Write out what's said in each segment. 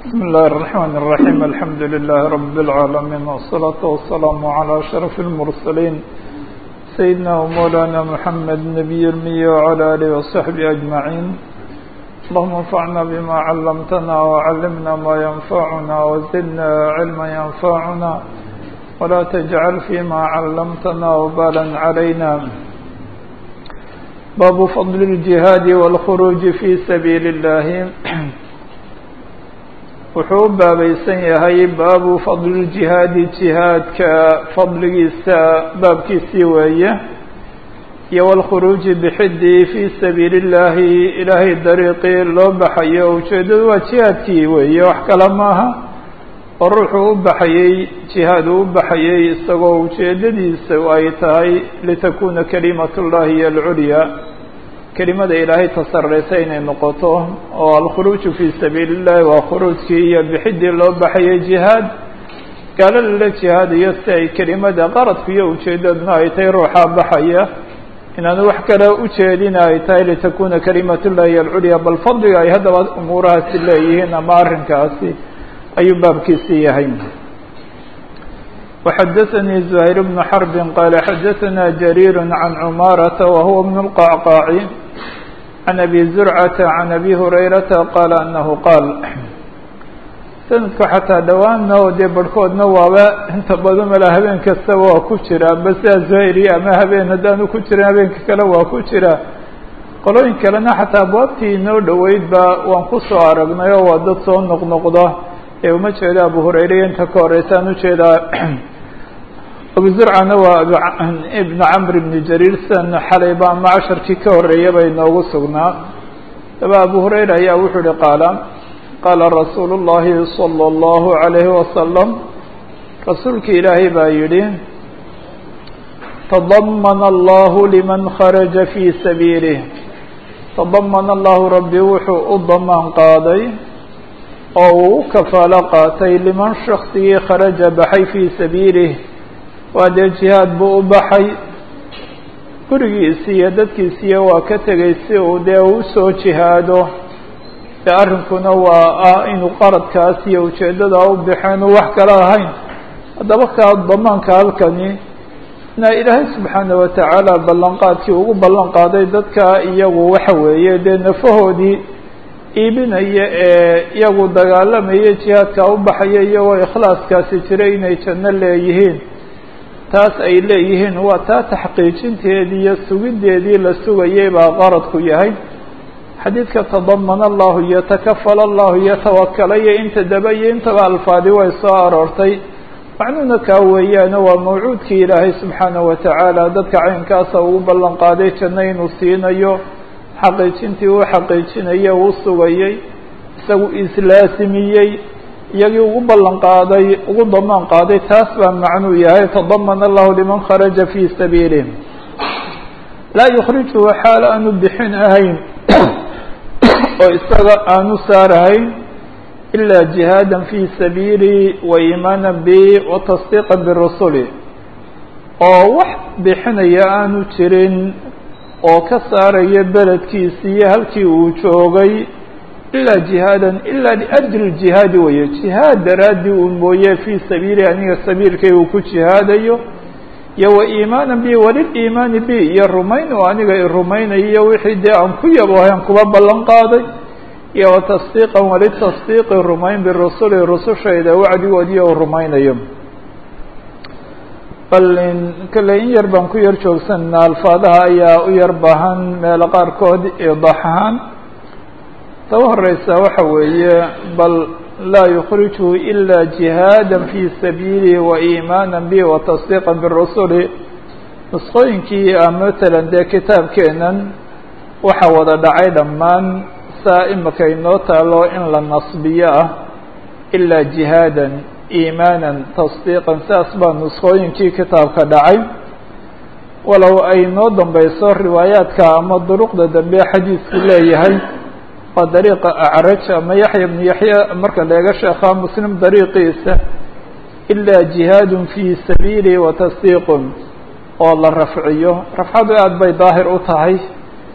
بسم الله الرحمن الرحيم الحمد لله رب العالمين والصلاة والسلام على أشرف المرسلين سيدنا ومولانا محمد نبي المية وعلى آله وصحبه أجمعين اللهم انفعنا بما علمتنا وعلمنا ما ينفعنا وزدنا علما ينفعنا ولا تجعل فيما علمتنا وبالا علينا باب فضل الجهاد والخروج في سبيل الله wuxuu u baabaysan yahay baabu fadli ljihaadi jihaadka fadligiisa baabkiisii weeye iyo walkhuruuji bixidii fii sabiili illaahi ilaahay dariiqii loo baxayo ujeeddadu waa jihaadkii weeye wax kale maaha oo ruuxuu u baxayey jihaad uu u baxayey isagoo ujeeddadiisa ay tahay litakuna kalimat ullahi iyo alculya kelimada ilaahay tasareysa inay noqoto oo alkhuruuju fii sabiili illahi waa khuruujkii iyo bixidii loo baxayay jihaad gaalo lala jihaadayo si ay kelimada qaradku iyo ujeedaduna ay tahay ruuxaa baxaya inaanu wax kale ujeedina ay tahay litakuna kalimat ullahi alculya bal fadliga ay haddaba umuurahaasi leeyihiin ama arrinkaasi ayuu baabkiisii yahay وxdثnي زهير بن حرب qال xdثna جرير عن عماaرة وهو بن القعقاع عن أبي زرعة عن أبي هريرة qال أنه qاaل سندka xataa dhawaanna oo dee barhkoodna waaba inta badan mala habeen kastaba waa ku jira basa زهيري ama habeen haddaanu ku jirin habeenka kale waa ku jira qolooyin kalena xataa abwaabtii inoo dhoweyd ba waan kusoo aragnay oo waa dad soo noqnoqda ee uma jeeda abu hurayre inta ka horeysaan ujeedaa abu zurcana waa ibn camr ibn jariir san xalayba ama casharkii ka horeeya bay noogu sugnaa daba abu hurayra ayaa wuxuu uhi qaala qaala rasuulu llahi salى اllahu عalayhi wasalam rasuulki ilaahay baa yidhi tadamana allahu liman kharaja fii sabiilih tadamana allahu rabbi wuxuu u damaan qaaday oo uu u kafaalo qaatay liman shaksigii kharaja baxay fii sabiilih waa dee jihaad buu u baxay gurigiisi iyo dadkiisiiyo waa ka tegay si uu dee usoo jihaado dee arrinkuna waa ah inuu qaradkaas iyo ujeeddada u baxeen uu wax kale ahayn haddaba kaa damaanka halkani na ilaahay subxaana watacaala ballanqaadkii ugu ballan qaaday dadka iyagu waxa weeye dee nafahoodii iibinaya ee iyagu dagaalamaya jihaadka u baxaya iyagoo ikhlaaskaasi jiray inay janno leeyihiin taas ay leeyihiin waa taa taxqiijinteedii iyo sugideedii la sugayay baa qaradku yahay xadiidka tadamana allahu iyo takafala allahu iyo tawakala iyo inta daba iyo intaba alfaadi way soo aroortay macnuuna kaa weeyaane waa mawcuudkii ilaahay subxaana watacaala dadka caynkaasa ugu ballan qaaday janno inuu siinayo xaqiijintii uu xaqiijinaya uu sugayey isagu islaasimiyey iyagii ugu ballan qaaday ugu damaan qaaday taas baa macnuu yahay tadamana allahu liman kharaja fii sabiilih laa yukhrijuhu xaal aanu bixin ahayn oo isaga aanu saarahayn ilaa jihaada fii sabiili wa iimaana bi wa tasdiiqa birusuli oo wax bixinaya aanu jirin oo ka saaraya beledkiisi iyo halkii uu joogay ilaa jihaadan ilaa liajli jihaadi weeye jihaad daraadii uu mooye fii sabiili aniga sabiilkay uu ku jihaadayo iyo wa iimaana bi waliliimaani bi iyo rumayn oo aniga i rumaynayo wixii dee aan ku yaboohan kuba ballan qaaday iyo wa tasdiiqan walitasdiiqi rumayn birusuli rusushayda wacdigoodii u rumaynayo bal kale in yar baan ku yar joogsanaa alfaadaha ayaa u yar baahan meelo qaarkood idax ahaan taba horeysa waxa weeye bal laa yukrijhu ila jihaada fii sabiili wa iimaana bi wa tasdiiqa birusuli nusqooyinkii a matalan dee kitaabkeenan waxa wada dhacay dhammaan saa imika inoo taalo in la nasbiyo ah ilaa jihaadan iimaanan tasdiiqan saas baa nusqooyinkii kitaabka dhacay walow ay noo dambeyso riwaayaadka ama duruqda dambe xadiisku leeyahay waa dariiqa acraj ama yaxya bnu yaxya marka leega sheekhaa muslim dariiqiisa ilaa jihaadun fii sabiili wa tasdiiqun oo la rafciyo rafcadu aad bay daahir u tahay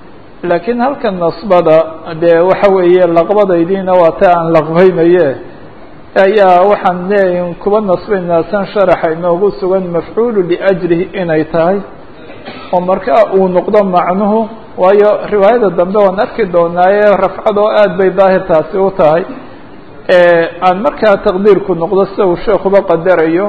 laakiin halka nasbada dee waxa weeye laqbadaydiina waa ta aan laqbaynaye ayaa waxaan leeyahin kuba nasbaynaa san sharaxa inoogu sugan mafcuulu liajlihi inay tahay oo markaa uu noqdo macnuhu waayo riwaayada dambe waan arki doonaaye rafcadoo aad bay daahirtaasi u tahay aan markaa taqdiirku noqdo sida uu sheekuba qadarayo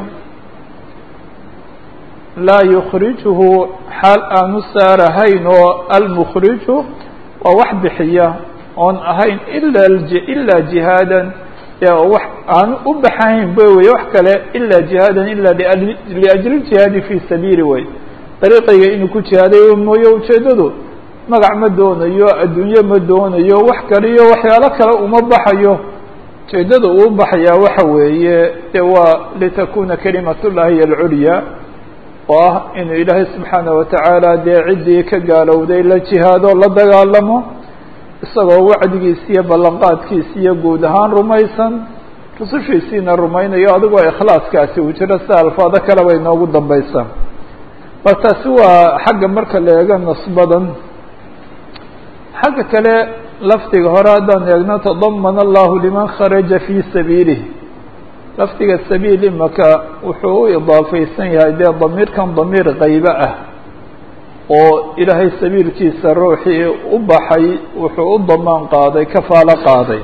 laa yukrijuhu xaal aanu saarahayn oo almukhriju waa wax bixiya oon ahayn ila ilaa jihaadan wax aanu u baxahayn ba wey wax kale ilaa jihaadan ila liajli jihaadi fi sabiili wey dariiqayga inuu ku jihaaday mooye ujeedadu magac ma doonayo adduunye ma doonayo wax kale iyo waxyaalo kale uma baxayo ujeedada uu baxayaa waxa weeye de waa litakuna kalimat llahi alculya oo ah inuu ilaahay subxaana watacaala dee ciddii ka gaalowday la jihaado la dagaalamo isagoo wacdigiisi iyo ballanqaadkiisi iyo guud ahaan rumaysan rusushiisiina rumaynayo adigoo ikhlaaskaasi uu jiro sida alfaado kale bay noogu dambaysaa bal taasi waa xagga marka la eego nasbadan xagga kale lafdiga hore haddaan eegno tadamana allahu liman kharaja fii sabiilih lafdiga sabiil imaka wuxuu u idaafeysan yahay dee damiirkan damiir qaybe ah oo ilaahay sabiilkiisa ruuxii u baxay wuxuu u damaan qaaday kafaalo qaaday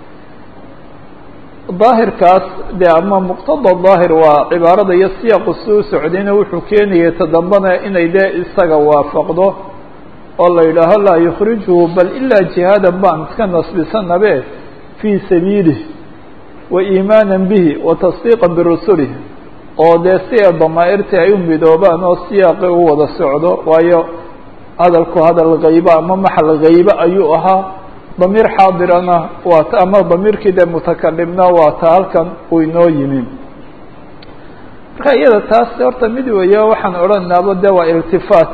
daahirkaas dee ama muqtada daahir waa cibaarada iyo siyaaqu si u socdayna wuxuu keenayay tadambana inay dee isaga waafaqdo oo la yidhaaho laa yukhrijuhu bal ilaa jihaadan baan iska nasbisanabe fii sabiilih wa iimaana bihi wa tasdiiqa birusulih oo dee si ay damaa'irtii ay u midoobaan oo siyaaqi u wada socdo waayo hadalku hadal haybe ama maxal haybe ayuu ahaa damiir xaadirana waa t ama damiirkii dee mutakalimna waa ta halkan uu inoo yimi marka iyada taas horta mid weeye waxaan odhanaaba de waa iltifaat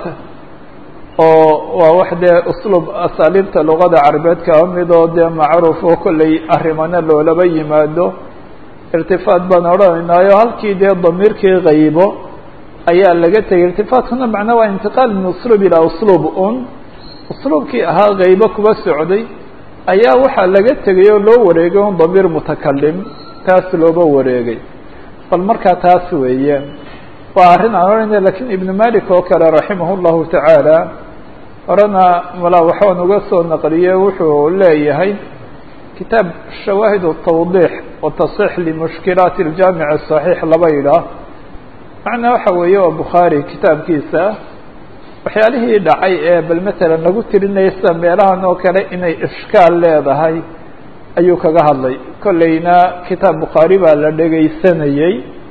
oo waa wax dee usluub asaaliibta luqada carabeed kaba mid oo dee macruuf oo kolley arrimana loolaba yimaado irtifaat baan odhanaynaayo halkii dee damiirkii haybo ayaa laga tegay irtifaatkuna macnaa waa intiqaal min usluub ilaa usluub un usluubkii ahaa haybo kuba socday ayaa waxaa laga tegay oo loo wareegay un damiir mutakalim taas looba wareegay bal markaa taas weeye waa arrin aan odhanaya lakiin ibnu malik oo kale raximah llahu tacaala horena mala waxaan uga soo naqliye wuxuu leeyahay kitaab shawaahid tawdiix wa tasix limushkilaati اljamic الصaxiix laba yidhaah macnaa waxa weeye waa bukhaari kitaabkiisa waxyaalihii dhacay ee bal matalan lagu tirinaya sida meelahan oo kale inay ishkaal leedahay ayuu kaga hadlay kolleyna kitaab bukhaari baa la dhegaysanayey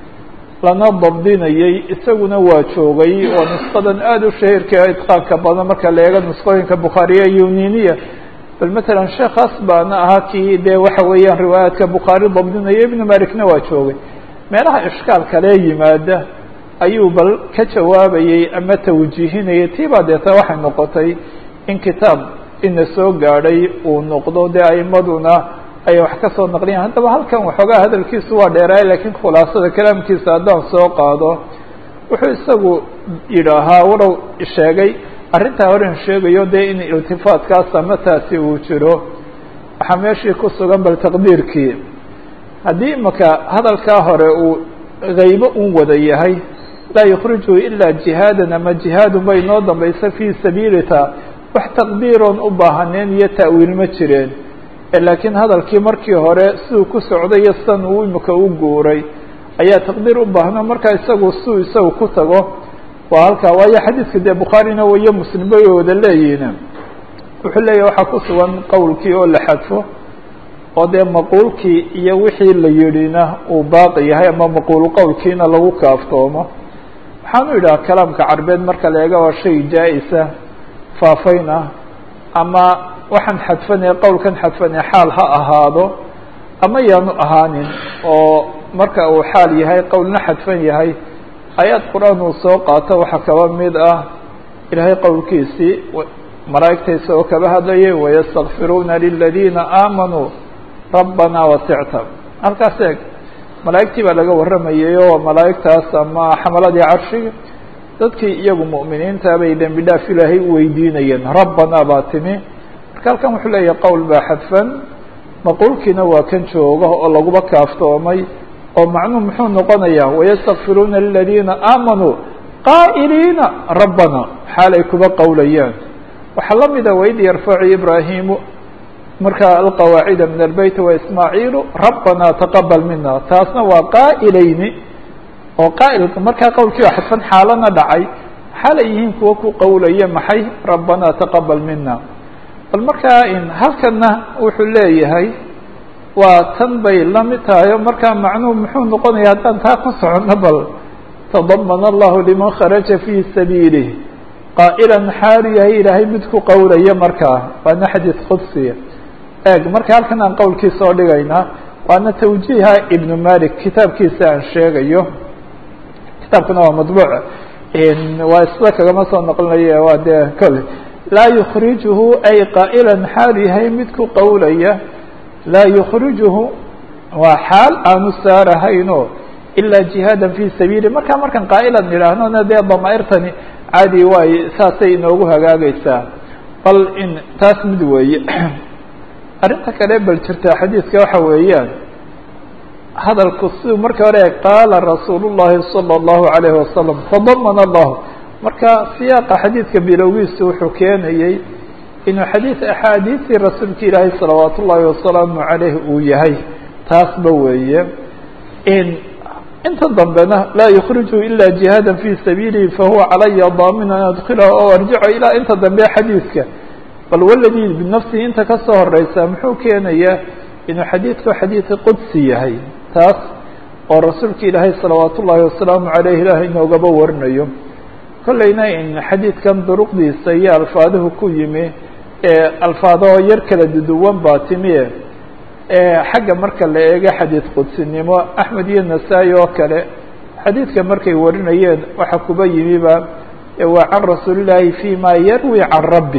lana dabdinayey isaguna waa joogay oo nusqadan aada u shahiirka idqaanka badan marka la eego nusqooyinka bukhaariya yuniniya bal matalan sheekaas baana ahaa kii dee waxa weeyaan riwaayaadka bukhaari dabdinaya ibnu malikna waa joogay meelaha ishkaal kalee yimaada ayuu bal ka jawaabayey ama tawjiihinayay tii baa deeta waxay noqotay in kitaab ina soo gaadhay uu noqdo dee aimaduna ay wax ka soo naqliyan haddaba halkan waxoogaa hadalkiisu waa dheeraay lakiin khulaasada kalaamkiisa haddaan soo qaado wuxuu isagu yidhaahaa walow sheegay arrintaa horen sheegayo dee in iltifaatkaas ama taasi uu jiro waxaa meeshii ku sugan bal taqdiirkii haddii imaka hadalkaa hore uu haybo un wada yahay laa yukhrijuhu ilaa jihaadan ama jihaadun bay noo dambaysa fii sabiilita wax taqdiiroon u baahaneen iyo ta'wiil ma jireen laakiin hadalkii markii hore siduu ku socday iyo sidan uu imika u guuray ayaa taqdiir u baahno markaa isagu siduu isagu ku tago waa halkaa waayo xadiidka dee bukhaarina iyo muslim bay wada leeyihiin wuxuu leeyahy waxaa ku sugan qowlkii oo la xadfo oo dee maquulkii iyo wixii la yidhina uu baaqi yahay ama maquul qowlkiina lagu kaaftoomo waxaanu yidhaha kalaamka carbeed marka la eega waa shay jaa-isa faafayn ah ama waxaan xadfanaya qowlkan xadfanaya xaal ha ahaado ama yaanu ahaanin oo marka uu xaal yahay qowlna xadfan yahay ayaad qur-aan uu soo qaato waxaa kaba mid ah ilaahay qowlkiisii malaa'igtaysa oo kaba hadlayay wayastakfiruuna liladiina aamanuu rabbana wasicta halkaas eeg malaa'igtii baa laga warramayay oo malaa'igtaas ama xamaladii carshiga dadkii iyagu mu'miniinta bay dembi dhaaf ilaahay u weydiinayeen rabbana baa timi marka halkan wuxuu leeyahay qowl baa xadfan maquulkiina waa kan jooga oo laguba kaaftoomay oo macnuhu muxuu noqonayaa wayastakfiruuna liladiina aamanuu qaa'iliina rabbana xaalay kuba qowlayaan waxaa la mida waid yarfacu ibraahimu markaa alqawaacida min albeyt waismaaciilu rabbana taqabal mina taasna waa qaa'ilayni oo qaa'ilka markaa qowlkii oo xadfan xaalana dhacay xaalay yihiin kuwa ku qowlaya maxay rabbana taqabal mina bal markaa halkana wuxuu leeyahay waa tan bay la mid tahay o markaa macnuhu muxuu noqonaya haddaan taa ku socono bal tadamana allahu liman kharaja fii sabiilih qaa'ilan xaalu yahay ilaahay mid ku qowlaya markaa waana xadiis qudsiya eeg marka halkan aan qowlkii soo dhigaynaa waana tawjiiha ibnu malik kitaabkiisa aan sheegayo kitaabkuna waa madbuuc waa sida kagama soo noqonayo waa dee kole laa yukrijuhu ay qaa'ilan xaalu yahay mid ku qowlaya laa yukrijuhu waa xaal aanu saarahayno ilaa jihaadan fi sabiili markaa markaan qaa'ilan idhaahnona dee damaa'irtani caadi waay saasay inoogu hagaagaysaa bal in taas mid weeye arrinta kale bal jirta xadiidka waxa weeyaan hadalku siduu marka hore qaala rasuulu llahi salى اllahu alayhi wasalam tadamana allahu marka siyaaqa xadiidka bilowgiisu wuxuu keenayey inuu xadiid axaadiistii rasuulka ilaahay salawaat ullaahi wasalaamu calayh uu yahay taasba weeye inta dambena laa yukrijuu ila jihaada fi sabiilihi fahuwa calaya daamin an adkilahu o arjico ilaa inta dambe xadiidka bal waladii binafsihi inta kasoo horeysa muxuu keenayaa inuu xadiidku xadiidka qudsi yahay taas oo rasuulka ilaahay salawaat ullaahi wasalaamu caleyh ilaah inoogaba warinayo kolleyna in xadiidkan duruqdiisa iyo alfaaduhu ku yimi ee alfaadahoo yar kala duduwan baa timi xagga marka la eego xadiid qudsinimo axmed iyo nasaa-i oo kale xadiidka markay warinayeen waxa kuba yimiba waa can rasuulillaahi fi ma yarwi can rabbi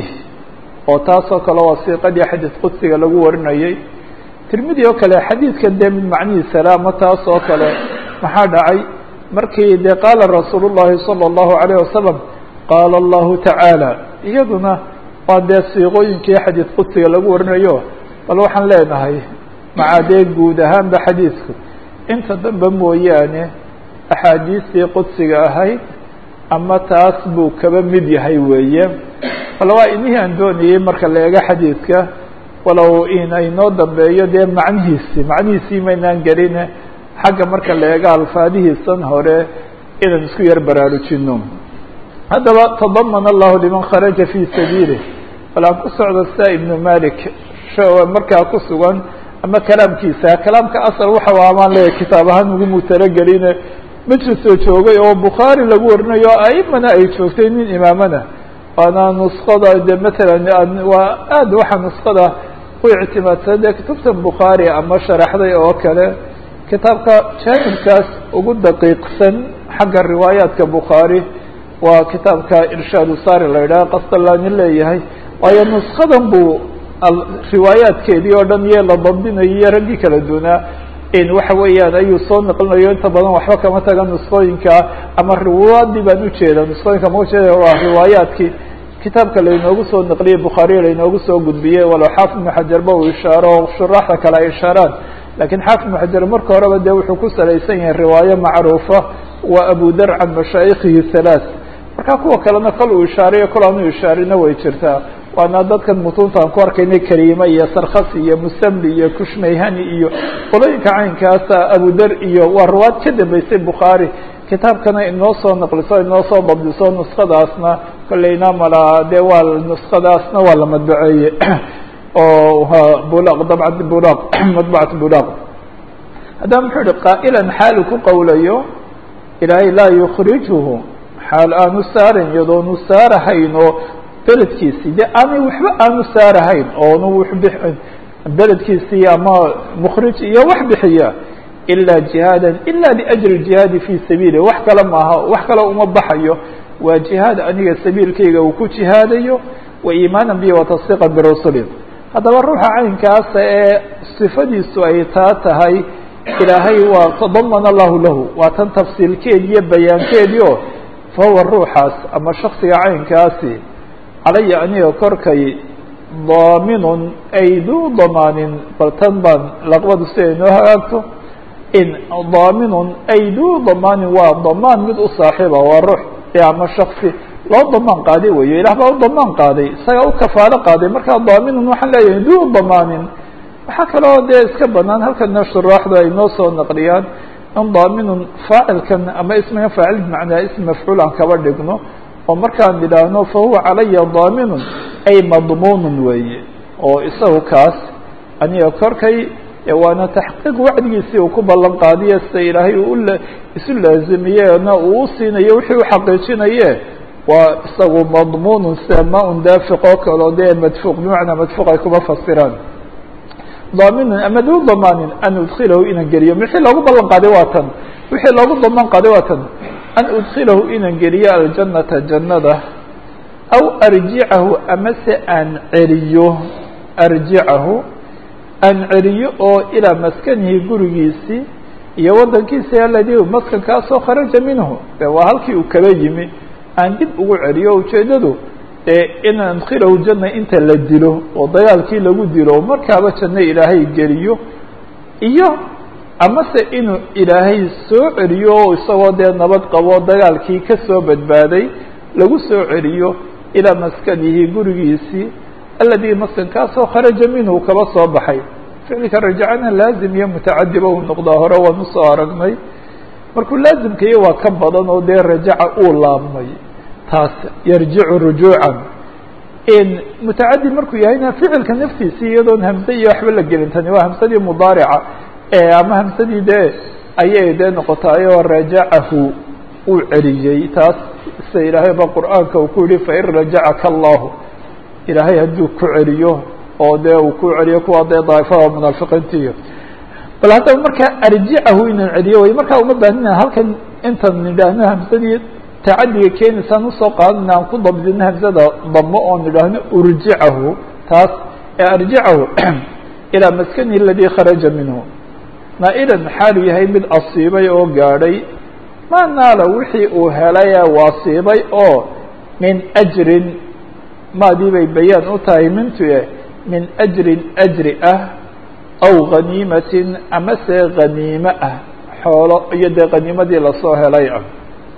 oo taasoo kale waa siiqadii xadiid qudsiga lagu warinayay tirmidi oo kale xadiidka dee mid macnihiisa laama taas oo kale maxaa dhacay markii dee qaala rasuulu llahi salى اllahu alayh wasalam qaala allahu tacaala iyaduna waa dee siiqooyinkii xadiid qudsiga lagu warinayo bal waxaan leenahay maca dee guud ahaanba xadiidku inta dambe mooyaane axaadiistii qudsiga ahayd ama taas buu kaba mid yahay weeye bal waa inihii aan doonayey marka la eego xadiidka walow in aynoo dambeeyo dee macnihiisi macnihiisii maynaan gelin xagga marka la eego alfaadihiisan hore inaan isku yar baraarujino haddaba tadamana allahu liman kharaja fi sabiilih bal aan ku socdo sia ibnu malik markaa ku sugan ama kalaamkiisa kalaamka asal waxa amaan leeyahy kitaab ahaan ugu mutalageline majlisoo joogay oo bukhaari lagu warinayo aimana ay joogtay nin imaamana waana nuskada de matalan waa aad waxa nuskada u ictimaadsan dee kutubta bukhaari ama sharaxday oo kale kitaabka jaanibkaas ugu daqiiqsan xagga riwaayaadka bukhaari waa kitaabka irshaad usari la yidhaha qasdalaani leeyahay waayo nuskadan buu riwaayaadkeedii oo dhan iyo la dabdinayo iyo raggii kala dunaa waxa weeyaan ayuu soo naqlinayo inta badan waxba kama taga nuskooyinka ama riwaadii baan ujeeda nuskooyinka ma ujeeda waa riwaayaadkii kitaabka lainoogu soo naqliyey bukhaariya lainoogu soo gudbiyey walow xaafid ibnu xajarba uu ishaaro oo shuraaxda kale ay ishaaraan lakiin xaafid ibnu xajar marka horeba dee wuxuu ku salaysan yahay riwaayo macruufa waa abu dar can mashaayikihi halaath marka kuwa kalena kol uu ishaarayo kol aanu ishaarina way jirtaa waana dadkan mutuunta aan ku arkaynay kariima iyo sarkhasi iyo musamli iyo kushmayhani iyo qolooyinka caynkaasa abudar iyo waa riwaad ka dambeysay bukhaari kitaabkana inoo soo naqliso inoo soo dabdiso nuskadaasna kolleyna mala dee waa nuskadaasna waa la madbaceeye oo bulaq dabcat bulaq madbacat bulaq haddaba muxuu ihi qaa'ilan xaalu ku qowlayo ilaahay laa yukrijuhu xaal aanu saaran iyadoonu saarahayn oo beledkiisii de aanay waxba aanu saarahayn oonu beledkiisii ama mkrij iyo wax bixiya ilaa jihaadan ila liajli jihaadi fi sabiili wax kale maaha wax kale uma baxayo waa jihaad aniga sabiilkayga uu ku jihaadayo wa iimaana bi watasdiiqa birusuli haddaba ruuxa caynkaasa ee sifadiisu ay taa tahay ilaahay waa tadamana allahu lahu waa tan tafsiilkeedi iyo bayaankeedii o fahuwa ruuxaas ama shaksiga caynkaasi calaya aniga korkay daaminun ay duu damaanin bal tan baan laqbadu si ay noo hagaagto in daaminun ay duu damaanin waa damaan mid u saaxiiba waa ruux ama shaksi loo damaan qaaday weeye ilah baa u damaan qaaday isagaa u kafaalo qaaday markaa daaminun waxaan leeyahay duu damaanin waxaa kaloo dee iska banaan halkana shuraaxdu ay noo soo naqliyaan in daaminun faacilkan ama ismiga faacil bimacnaa ism mafcuul aan kaba dhigno oo markaan idhaahno fahuwa calaya daaminun ay madmuunun weeye oo isagu kaas aniga korkay waana taxqiiq wacdigiisii uu ku ballan qaadiye sida ilaahay uu isu laazimiyena uu u siinayo wixii u xaqiijinaye waa isagu madmuunun sida ma-un daafiq oo kaleo dee madfuuq bimacnaa madfuuq ay kuma fasiraan daaminun ama duu damaanin an udkilahu inaan geliyo wixii loogu ballan qaaday waa tan wixii loogu damaan qaaday waa tan an udkilahu inaan geliyo aljannata jannada aw arjicahu amase aan celiyo arjicahu aan celiyo oo ilaa maskanihi gurigiisii iyo waddankiisi aladii maskankaasoo kharaja minhu de waa halkii uu kaba yimi aan dib ugu celiyo ujeeddadu in adkilahu janna inta la dilo oo dagaalkii lagu dilo markaaba janno ilaahay geliyo iyo amase inuu ilaahay soo celiyo oo isagoo dee nabad qabo dagaalkii ka soo badbaaday lagu soo celiyo ilaa maskanihi gurigiisii aladii maskankaasoo kharaja minhu kaba soo baxay ficilka rajacana laazim iyo mutacadiba uu noqdaa hore waan usoo aragnay markuu laazimkaiyo waa ka badan oo dee rajaca uu laabmay taas yarjicu rujuucan mutacadi markuu yahayna ficilka naftiisii iyadoon hamse iyo waxba la gelin tani waa hamsadii mudaarica ama hamsadii dee ayay dee noqotaayoo rajacahu uu celiyey taas sida ilaahay ba qur'aanka uu ku yihi fain rajacaka allahu ilaahay hadduu ku celiyo oo dee uu ku celiyo kuwa dee daaifada munaafiqiintiiyo bal haddaba markaa arjicahu inaan celiyo way markaa uma baahina halkan intaan nidhaahno hamsadii tacadiga keenaysaan usoo qaadana aan ku dabdino hamsada damo oo nidhaahno urjicahu taas ee arjicahu ilaa maskanihi aladii kharaja minhu naa-ilan xaalu yahay mid asiibay oo gaadhay maa naala wixii uu helay ee waasiibay oo min ajrin maadii bay bayaan u tahay mintuye min ajrin ajri ah aw ghaniimatin amase ghaniime ah xoolo iyo dee khaniimadii lasoo helay ah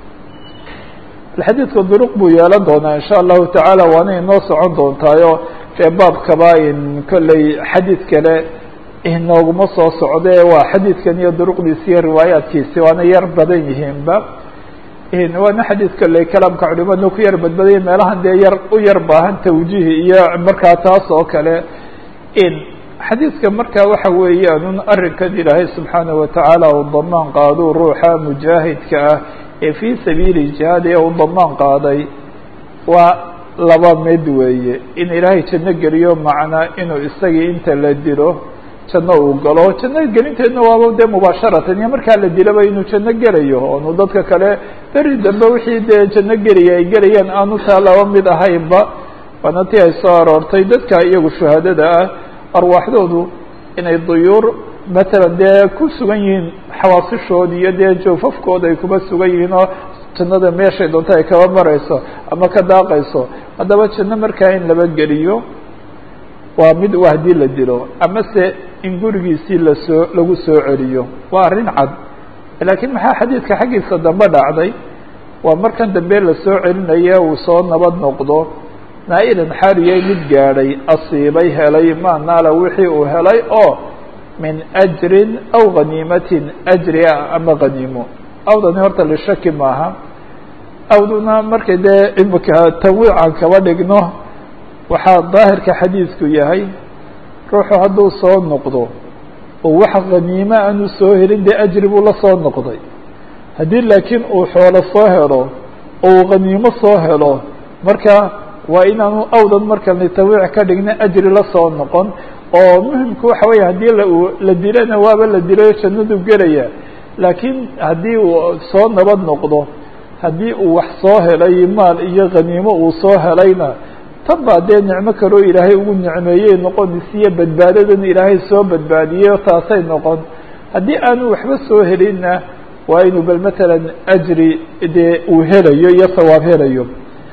xadiidka duruq buu yeelan doonaa in sha allahu tacaala waana inoo socon doontaayo dee baabkaba in kolley xadiid kale inooguma soo socde waa xadiidkan iyo duruqdiisi iyo riwaayaadkiisi waana yar badan yihiinba waana xadiid kolley kalaamka culimadna ku yar badbadaya meelahan dee yar u yar baahan tawjiih iyo markaa taas oo kale in xadiidka markaa waxa weeyaan un arrinkan ilaahay subxaanaه watacaala uu damaan qaaduu ruuxa mujaahidka ah ee fii sabiili jihaad ee uu damaan qaaday waa laba mid weeye in ilaahay janno geliyo macnaa inuu isagii inta la dilo janno uu galo janno gelinteedna waaba dee mubaasharatan iyo markaa la dilaba inuu janno gelayo oonu dadka kale beri dambe wixii dee janno gelaya ay gelayaan aanu taa laba mid ahaynba waana tii ay soo aroortay dadka iyagu shuhadada ah arwaaxdoodu inay duyuur matalan dee ku sugan yihiin xawaasishood iyo dee joofafkooda ay kuma sugan yihiin oo jannada meeshay doonta ay kaba marayso ama ka daaqayso haddaba janno markaa in laba geliyo waa mid waa haddii la dilo amase in gurigiisii lasoo lagu soo celiyo waa arrin cad laakiin maxaa xadiidka xaggiisa dambe dhacday waa markan dambe lasoo celinaye uu soo nabad noqdo naa-ilan xaaliyay mid gaadhay asiibay helay maa naala wixii uu helay oo min ajrin aw ghaniimatin ajri ah ama ghaniimo awdani horta lishaki maaha awduna markay dee imika tanwiican kaba dhigno waxaa daahirka xadiidku yahay ruuxu hadduu soo noqdo oo wax khaniimo aanu soo helin dee ajri buu la soo noqday haddii laakiin uu xoolo soo helo oo uu khaniimo soo helo marka waa inaanu awdan markani tanwiic ka dhigna ajri la soo noqon oo muhimku waxa weya haddii la la dilana waaba la dilayo jannadu gelaya laakiin haddii uu soo nabad noqdo haddii uu wax soo helay maal iyo khaniimo uu soo helayna tan baa dee nicmo kaloo ilaahay ugu nicmeeyey noqonaysiiyo badbaadadan ilaahay soo badbaadiyey taasay noqon haddii aanu waxba soo helinna waa inuu bal matalan ajri dee uu helayo iyo sawaab helayo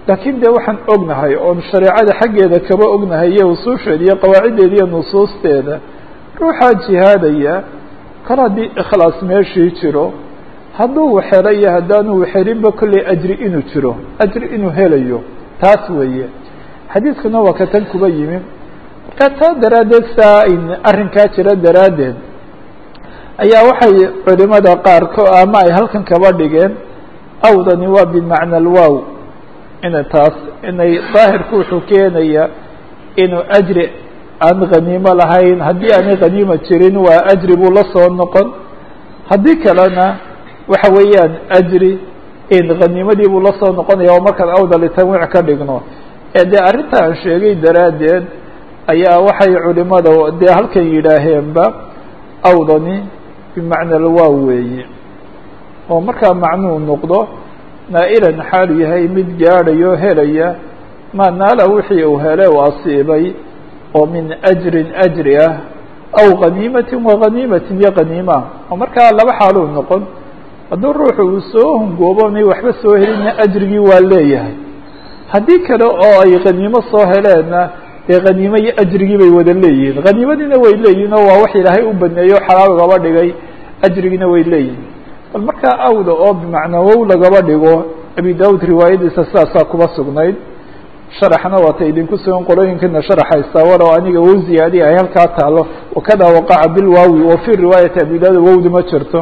laakiin de waxaan ognahay oon shareecada xaggeeda kaba ognahay iyo usuusheeda iyo qawaaciddeeda iyo nusuusteeda ruuxaa jihaadaya kal haddii ikhlaas meeshii jiro hadduu waxelo iyo haddaanu waxelinba kolley ajri inuu jiro ajri inuu helayo taas weeye xadiidkuna waa ka tan kuba yimi marka taa daraaddeed saa ayn arrinkaa jira daraaddeed ayaa waxay culimada qaarko ama ay halkan kaba dhigeen awdani waa bimacna alwow ina taas inay daahirku wuxuu keenaya inuu ajri aan khaniimo lahayn haddii aanay khaniima jirin waa ajri buu la soo noqon haddii kalena waxa weeyaan ajri in khaniimadii buu la soo noqonaya oo markaan awda litanwiic ka dhigno ee dee arrinta aan sheegay daraaddeed ayaa waxay culimada dee halkan yidhaaheenba awdani bimacna alwow weeye oo markaa macnuu noqdo naa'ilan xaalu yahay mid gaadhayo helaya maa naala wixii uu hele u asiibay oo min ajrin ajri ah aw khaniimatin wa khaniimatin iyo khaniima oo markaa laba xaaluu noqon hadduu ruuxu uu soo hungoobonay waxba soo helinna ajrigii waa leeyahay haddii kale oo ay khaniimo soo heleenna dee khaniimo iyo ajrigii bay wada leeyihiin khaniimadiina way leeyihin oo waa wax ilaahay u baneeyo xalaal gaba dhigay ajrigiina way leeyihin bal markaa awda oo bimacnaa wow lagaba dhigo abi daud riwaayadiisa sidaasaa kuba sugnayd sharaxna waata idinku sugan qolooyinkana sharaxaysa walow aniga wow ziyaadi ay halkaa taalo wakada waqaca bilwaawi wa fi riwaayati abi daud wowda ma jirto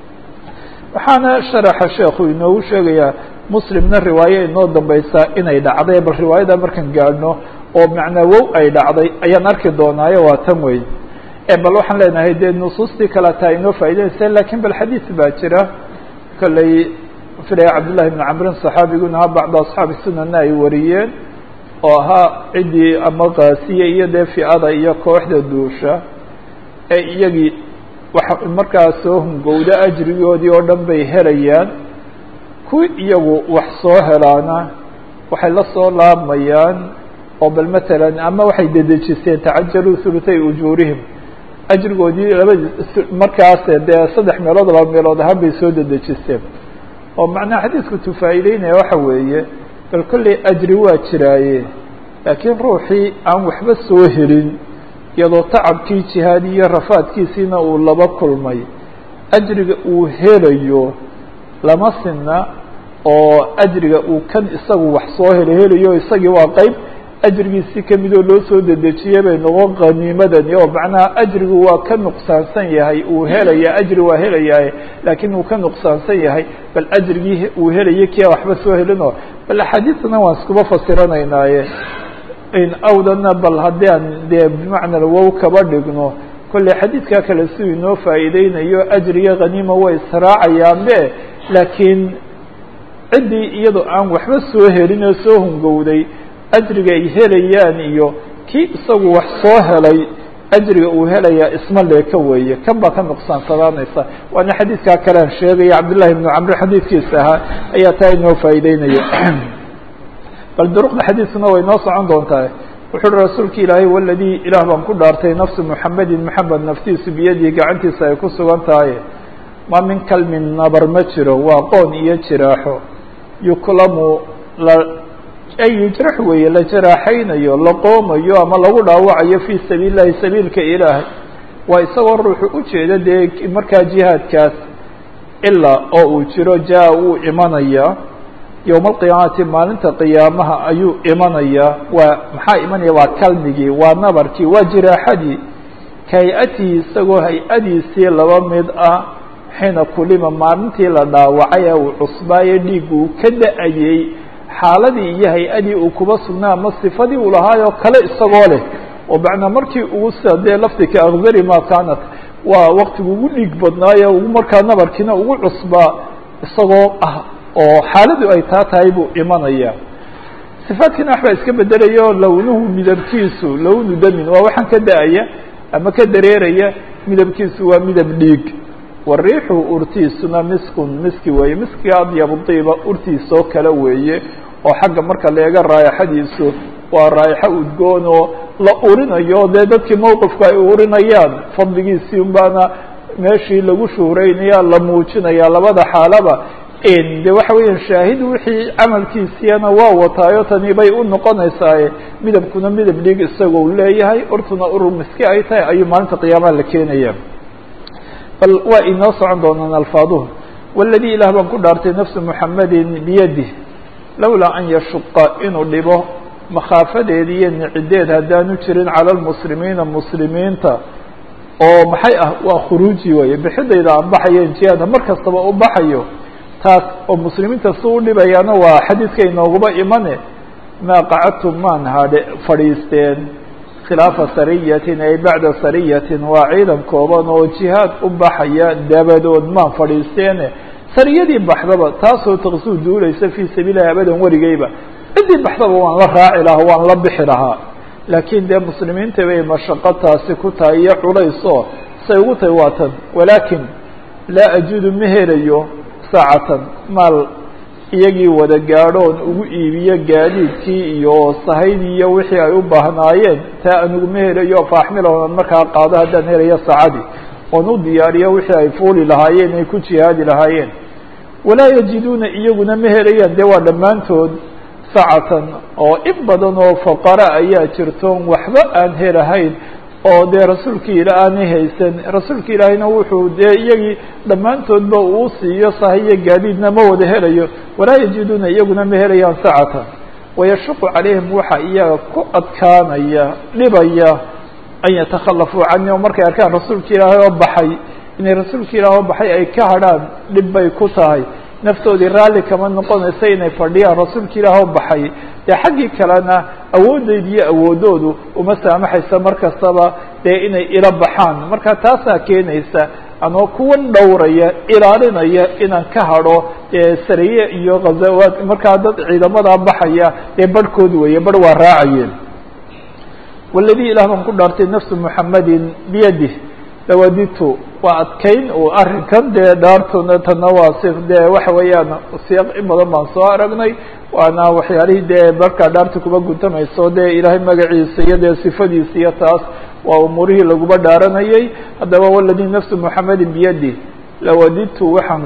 waxaana sharaxa sheekhu inoogu sheegayaa muslimna riwaaye inoo dambaysaa inay dhacday bal riwaayada markaan gaadhno oo macnaa wow ay dhacday ayaan arki doonaayo waa tan wey bal waxaan leenahay dee nusuustii kale taa inoo faa'idaynaysa lakin bal xadiis baa jira kolley filaya cabdullahi bn camrin saxaabiguna ha bacda asxaabi sunana ay wariyeen oo ahaa ciddii ama kaasiye iyo dee fi'ada iyo kooxda duusha ee iyagii wax markaa soo hungowda ajrigoodii oo dhan bay helayaan kuwi iyagu wax soo helaana waxay la soo laabmayaan oo bal matalan ama waxay dedejiseen tacajaluu hulutay ujuurihim ajrigoodii laba markaas dee saddex meelood laba meelood ahaan bay soo dedejiseen oo macnaha xadiidku tufaa'ideynaya waxa weeye bal kolley ajri waa jiraaye laakiin ruuxii aan waxba soo helin iyadoo tacabkii jihaadi iyo rafaadkiisiina uu laba kulmay ajriga uu helayo lama sinna oo ajriga uu kan isagu wax soo helo helayo isagii waa qeyb ajrigiisi kamidoo loo soo dedejiyey bay noqon qaniimadani oo macnaha ajrigu waa ka nuqsaansan yahay uu helaya ajri waa helayaa laakiin uu ka nuqsaansan yahay bal ajrigii uu helaya kia waxba soo helinoo bal axaadiisna waan iskuba fasiranaynaaye in awdana bal haddii aan dee bimacna wow kaba dhigno kolley xadiidkaa kale siduu inoo faa'iideynayo ajriga khaniima way israacayaanbe laakiin ciddii iyadoo aan waxba soo helin oo soo hungowday ajriga ay helayaan iyo kii isagu wax soo helay ajriga uu helayaa isma leeka weeye kan baa ka nuqsaansadaanaysa waana xadiidkaa kalean sheegaya cabdullahi ibnu camri xadiidkiisa ahaa ayaa taa inoo faa'iideynaya bal duruqda xadiidkuna way noo socon doontaa wuxu uhi rasuulka ilaahay waladii ilaah baan ku dhaartay nafsu muxamedin moxamed naftiisu biyadihi gacantiisa ay ku sugan tahay ma min kalmin nabar ma jiro waa qoon iyo jiraaxo yuklamu la ay yujrax weeye la jaraaxaynayo la qoomayo ama lagu dhaawacayo fii sabiil llahi sabiilka ilaahay waa isagoo ruuxu ujeeda dee markaa jihaadkaas ilaa oo uu jiro jaa wuu imanayaa yowma alqiyaamati maalinta qiyaamaha ayuu imanayaa waa maxaa imanaya waa kalmigii waa nabarkii waa jiraaxadii ka hay-atii isagoo hay-adiisii laba mid ah xiina kulima maalintii la dhaawacay ee uu cusbaayo dhiig uu ka da-ayey xaaladii iyo hay-adii uu kuba sugnaa ama sifadii uu lahaayoo kale isagoo leh oo macnaa markii ugu sida dee lafdika akdari ma kaanat waa waktigu ugu dhiig badnaayo ugu markaa nabarkiina ugu cusbaa isagoo ah oo xaaladu ay taa tahay buu imanaya sifaadkiina waxbaa iska bedelayo lownuhu midabkiisu lownu damin waa waxaan ka da-aya ama ka dareeraya midabkiisu waa midab dhiig wariixu urtiisuna miskun miski weeye miskiga adyabu diiba urtiisoo kale weeye oo xagga marka leega raayaxadiisu waa raayaxo udgoon oo la urinayo dee dadkii mowqifku ay urinayaan fadligiisii unbaana meeshii lagu shuhreynaya la muujinaya labada xaalaba de waxa weeyaan shaahid wixii camalkiisiyana waa wataayo tani bay u noqonaysaaye midabkuna midab dhig isagoo leeyahay urtuna urur miski ay tahay ayuu maalinta qiyaamaha la keenaya bal waa inoo socon doonaan alfaaduhu waladii ilaah baan ku dhaartay nafsu muxamedin biyadih lowlaa an yashuqa inuu dhibo makhaafadeed iyo nicideed haddaanu jirin cala lmuslimiina muslimiinta oo maxay ah waa khuruuji weeye bixidayda aan baxayo jihaadha mar kastaba u baxayo taas oo muslimiinta si u dhibayaana waa xadiidka inooguba imane maa qacadtum maan hadhe fadhiisteen khilaafa sariyatin ay bacda sariyatin waa ciidan kooban oo jihaad u baxaya dabadood maan fadhiisteene sariyadii baxdaba taasoo taqsuu duulaysa fii sabiililahi abadan werigeyba ciddii baxdaba waan la raaci lahaa waan la bixi lahaa laakiin dee muslimiinta bay mashaqo taasi ku tahay iyo culaysoo say ugu tahay waa tan walaakin laa ajudu ma helayo saacatan maal iyagii wada gaadhoon ugu iibiyo gaadiidkii iyo sahaydii iyo wixii ay u baahnaayeen taa aniguma helayo faaxmilahonan markaa qaado haddaan helayo saacadii oon u diyaariyo wixii ay fuuli lahaayeen ay ku jihaadi lahaayeen walaa yajiduuna iyaguna ma helayaan dee waa dhammaantood sacatan oo in badan oo faqara ayaa jirtoon waxba aan helahayn oo dee rasuulka ila aanay haysan rasuulka ilaahayna wuxuu dee iyagii dhammaantoodba uu siiyo sahiyo gaadiidna ma wada helayo walaa yajiduuna iyaguna ma helayaan sacatan wayashuqu calayhim waxa iyaga ku adkaanaya dhibaya an yatakhallafuu cani oo markay arkaan rasuulka ilaahay oo baxay inay rasuulka ilaah oo baxay ay ka hadrhaan dhib bay ku tahay naftoodii raalli kama noqonaysa inay fadhiyaan rasuulka ilaah oo baxay dee xaggii kalena awoodeyda iyo awoodoodu uma saamaxaysa mar kastaba dee inay ila baxaan marka taasaa keenaysa anoo kuwan dhowraya ilaalinaya inaan ka hadho dee sariye iyo ghazawaad markaa dad ciidamadaa baxaya dee barhkood weeye barh waa raacayeen waladii ilaah baan ku dhaartay nafsu muxamedin biyadih lawaditu waa adkayn uu arrinkan dee dhaartuna tana waa si dee waxa weeyaan siyaaq in badan baan soo aragnay waana waxyaalihii dee markaa dhaarta kuba guntamayso dee ilaahay magaciisa iyo dee sifadiisa iyo taas waa umuurihii laguba dhaaranayay haddaba waladii nafsu muxamedin biyadi lawaditu waxaan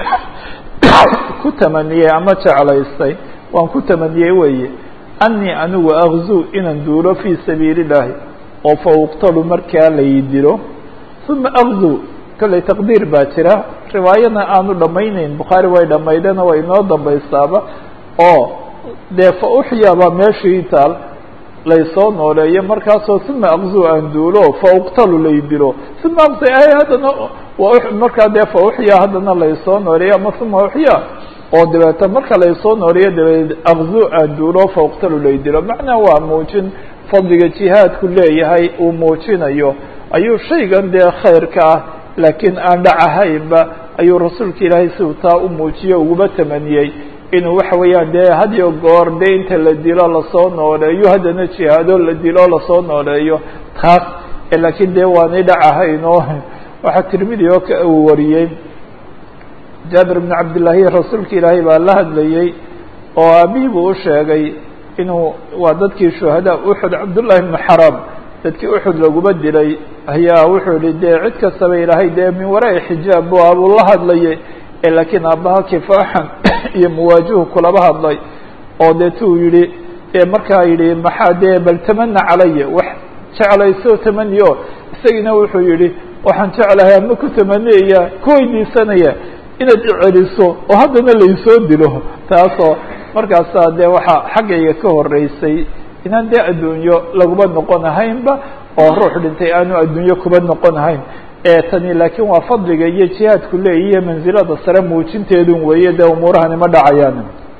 ku tamaniyey ama jeclaystay waan ku tamaniyey weeye anii anigu akzuu inaan duulo fii sabiili illahi oo fa uqtalu markaa lay dilo uma akzuu kollay taqdiir baa jira riwaayadna aanu dhamayneyn bukhaari way dhamaydeenoo way inoo dambaysaaba oo dee fa uxya baa meeshii taal laysoo nooleeyo markaasoo uma akzuu aan duulo fa uqtalu lay dilo uma aqsa ay haddana markaa dee fa uxya haddana laysoo nooleeyo ama uma uxya oo dabeeta marka laysoo nooleeyo dabeed akzuu aan duulo fa uqtalu lay dilo macnaa waa muujin fadliga jihaadku leeyahay uu muujinayo ayuu shaygan dee khayrka ah laakiin aan dhacahaynba ayuu rasuulka ilaahay siuu taa u muujiyo uguba tamaniyey inuu waxa weeyaan dee hadiyo goor dee inta la dilo lasoo nooleeyo haddana jihaado la dilo lasoo nooleeyo taas laakiin dee waanay dhacahayn oo waxaa tirmidi oo ka uu wariyey jaabir bn cabdillaahi rasuulka ilaahay baa la hadlayey oo aabihii buu u sheegay inuu waa dadkii shuhadaa uxud cabdullahi bnu xaram dadkii uxud laguma dilay ayaa wuxuu yihi dee cid kastaba ilaahay dee min waraai xijaab bu abuu la hadlayay laakiin aabbaha kifaaxan iyo muwaajihu kulaba hadlay oo deetuu yihi dee markaa yidhi maxaa dee bal tamana calaya wax jeclayso tamaniyo isagiina wuxuu yihi waxaan jeclahay ama ku tamaniyaya ku weydiisanaya inaad iceliso oo haddana laysoo dilo taasoo markaasaa dee waxaa xaggayga ka horeysay inaan dee adduunyo laguma noqon ahaynba oo ruux dhintay aanu adduunyo kuba noqon ahayn tani laakiin waa fadliga iyo jihaadku leeyihiyo manzilada sare muujinteedun weeye dee umuurahani ma dhacayaan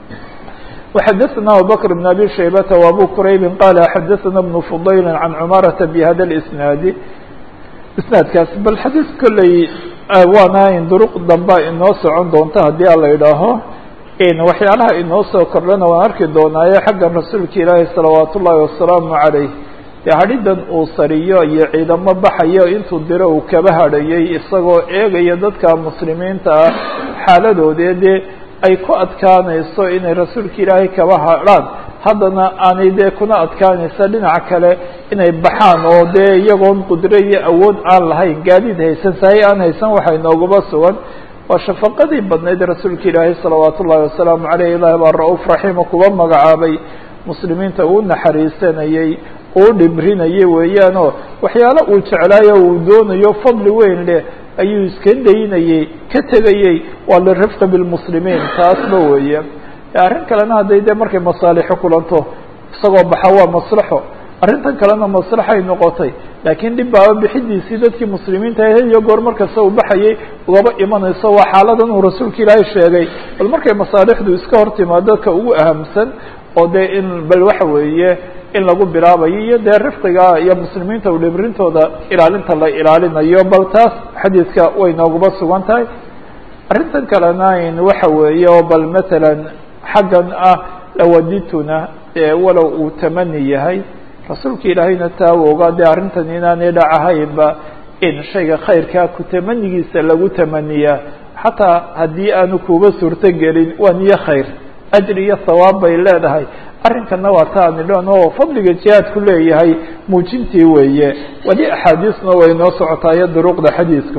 وxadثna abubكر بن abي شhaybة وabو qrayb qال xadثna بن فضayl عan cmاraةa bhada الاسناadi isnaadkaas bal xadiis kolley waana in duruq damba inoo socon doonta haddii a la idhaaho waxyaalaha inoo soo kordhana waan arki doonaaye xaggan rasuulka ilaahi salawaat ullaahi wasalaamu عalayh dee hadhidan uu sariyo iyo ciidamo baxayo intuu diro uu kaba hadhayay isagoo eegaya dadka muslimiinta ah xaaladoodee dee ay ku adkaanayso inay rasuulka ilaahay kaba hadhaan haddana aanay dee kuna adkaanaysa dhinaca kale inay baxaan oo dee iyagoon qudro iyo awood aan lahayn gaadiid haysan sahay aan haysan waxay nooguba sugan waa shafaqadii badnayd rasuulka ilaahay salawaat ullahi wasalaamu caleyh ilahi baa ra-uuf raxiima kuba magacaabay muslimiinta uu naxariisanayey uu dhibrinayay weeyaanoo waxyaalo uu jeclaayo uu doonayo fadli weyn leh ayuu iska daynayey ka tegayey waa lirifqi bilmuslimiin taasba weeye arrin kalena hadday dee markay masaalixo kulanto isagoo baxa waa maslaxo arrintan kalena maslaxay noqotay laakiin dhib baaba bixidiisii dadkii muslimiinta had iyo goor markasta uu baxayay ugaba imanayso waa xaaladan uu rasuulka ilaahay sheegay bal markay masaalixdu iska hor timaado dadka ugu ahamsan oo dee in bal waxa weeye in lagu bilaabayo iyo dee rifqiga iyo muslimiinta u dhibrintooda ilaalinta la ilaalinayo bal taas xadiidka way nooguba sugan tahay arrintan kalena in waxa weeye oo bal matalan xaggan ah lawadituna ee walow uu tamani yahay rasuulka ilaahayna taa u ogaa dee arrintan inaanay dhacahaynba in shayga khayrkaa ku tamanigiisa lagu tamaniyaa xataa haddii aanu kuba suurto gelin waa niyo khayr ajri iyo hawaab bay leedahay arrinkana waa ta aan idhan oo fadliga jihaadku leeyahay muujintii weeye weli axaadiisna way noo socotaayo duruqda xadiidku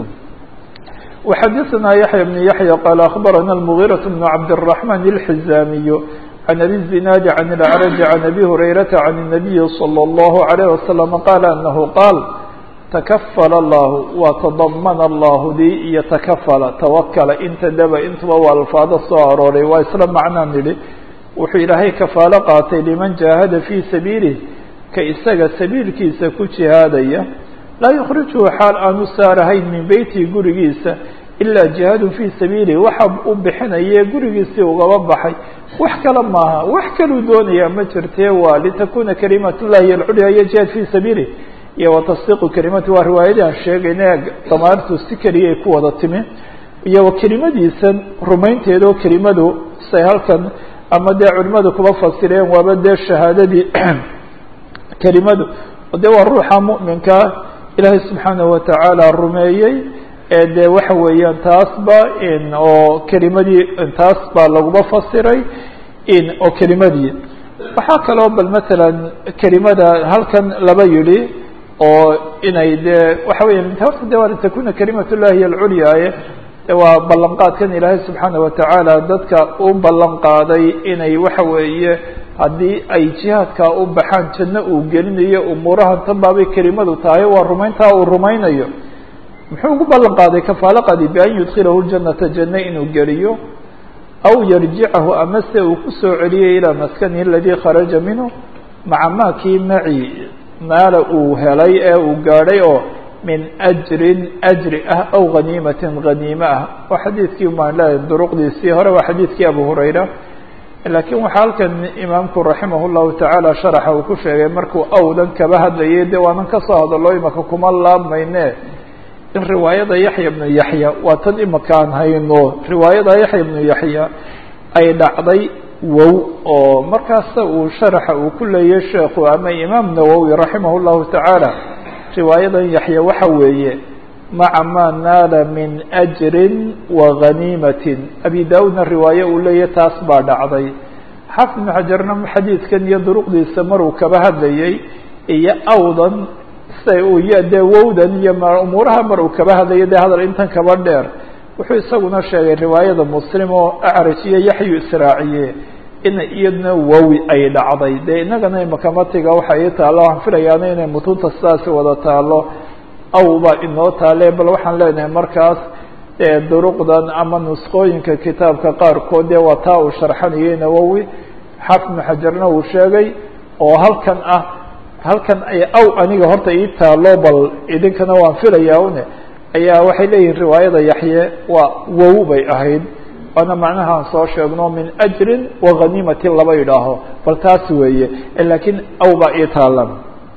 وxadثna yaحyى بن yaحyى qال أخbarana المغيرة بن cabdالرحمن الحزاmiي عن أbي الزناad عن الأعرج عن أbي هريرة عن النبي صلى الله عليه وسلم qال أنه qاal تkفل الlah waa تضmن الlah di iyo تkفla twkla inta daba intuba waa alfaado soo arooray waa isla macnaa nidhi wuxuu ilaahay kafaalo qaatay liman jaahada fii sabiilih ka isaga sabiilkiisa ku jihaadaya laa yukhrijuhu xaal aanu saarahayn min beytihi gurigiisa ilaa jihaadun fii sabiilih waxa u bixinaye gurigiisii ugaba baxay wax kale maaha wax kaluu doonayaa ma jirtee waa litakuna kalimat llahi alculya iyo jihaad fii sabiilih iyo watasdiiqu kalimati waa riwaayadii aan sheegayna damaartu si keliyay ku wada timi iyo kelimadiisan rumaynteeda oo kelimadu say halkan ama dee culimadu kuba fasireen waaba dee shahaadadii kelimadu de waa ruuxa mu'minkaa ilaahay subxaanaه watacaala rumeeyey ee dee waxa weeyaan taasba oo kelimadii taas baa laguba fasiray oo kelimadii waxaa kaloo bal matalan kelimada halkan laba yidhi oo inay dee waxa weya horta de waa litakuna kalimat llahi alculyaaye waa ballanqaadkan ilaahay subxaana watacaala dadka u ballan qaaday inay waxa weeye haddii ay jihaadkaa u baxaan janno uu gelinayo umuurahan tan baabay kelimadu tahay waa rumayntaa uu rumaynayo muxuu ugu ballan qaaday kafaalaqadi bian yudkilahu ljanata janno inuu geliyo aw yarjicahu amase uu kusoo celiyay ilaa maskanihi aladii kharaja minhu maca maakii maci maala uu helay ee uu gaadhay oo min ajrin ajri ah aw ghaniimatin ghaniime ah waa xadiidkii maan leedahay duruqdiisii hore waa xadiidkii abu hurayra laakiin waxaa halkan imaamku raximah llahu tacaala sharaxa uu ku sheegay markuu awdan kaba hadlayay de waanan kasoo hadalo imaka kuma laabmayne in riwaayada yaxya bnu yaxya waa tan imaka aan hayno riwaayada yaxya bnu yaxya ay dhacday wow oo markaasa uu sharaxa uu ku leeyay sheekhu ama imaam nawowi raximah llahu tacaala riwaayadan yaxya waxa weeye maca maa naala min ajrin wa ghaniimatin abi da-uudna riwaaye uu leeyahy taas baa dhacday xaafid ibnu xajarna xadiidkan iyo duruqdiisa maruu kaba hadlayay iyo awdan siday uu y dee wowdan iyo umuuraha mar uu kaba hadlayay dee hadal intan kaba dheer wuxuu isaguna sheegay riwaayada muslim oo acraj iyo yaxyu israaciye in iyadna wowi ay dhacday dee innagana imakamatiga waxa ii taalo waxaan filayaana inay mutunta sidaasi wada taalo aw baa inoo taale bal waxaan leenahay markaas duruqdan ama nusqooyinka kitaabka qaarkood dee waa taa uu sharxanayay nawowi xaafid ibnu xajarna uu sheegay oo halkan ah halkan ay aw aniga horta ii taalo bal idinkana waan filayaa une ayaa waxay leeyihin riwaayada yaxye waa wow bay ahayd waana macnahaan soo sheegno min ajrin wa ghaniimatin laba yidhaaho bal taas weeye lakiin aw baa ii taala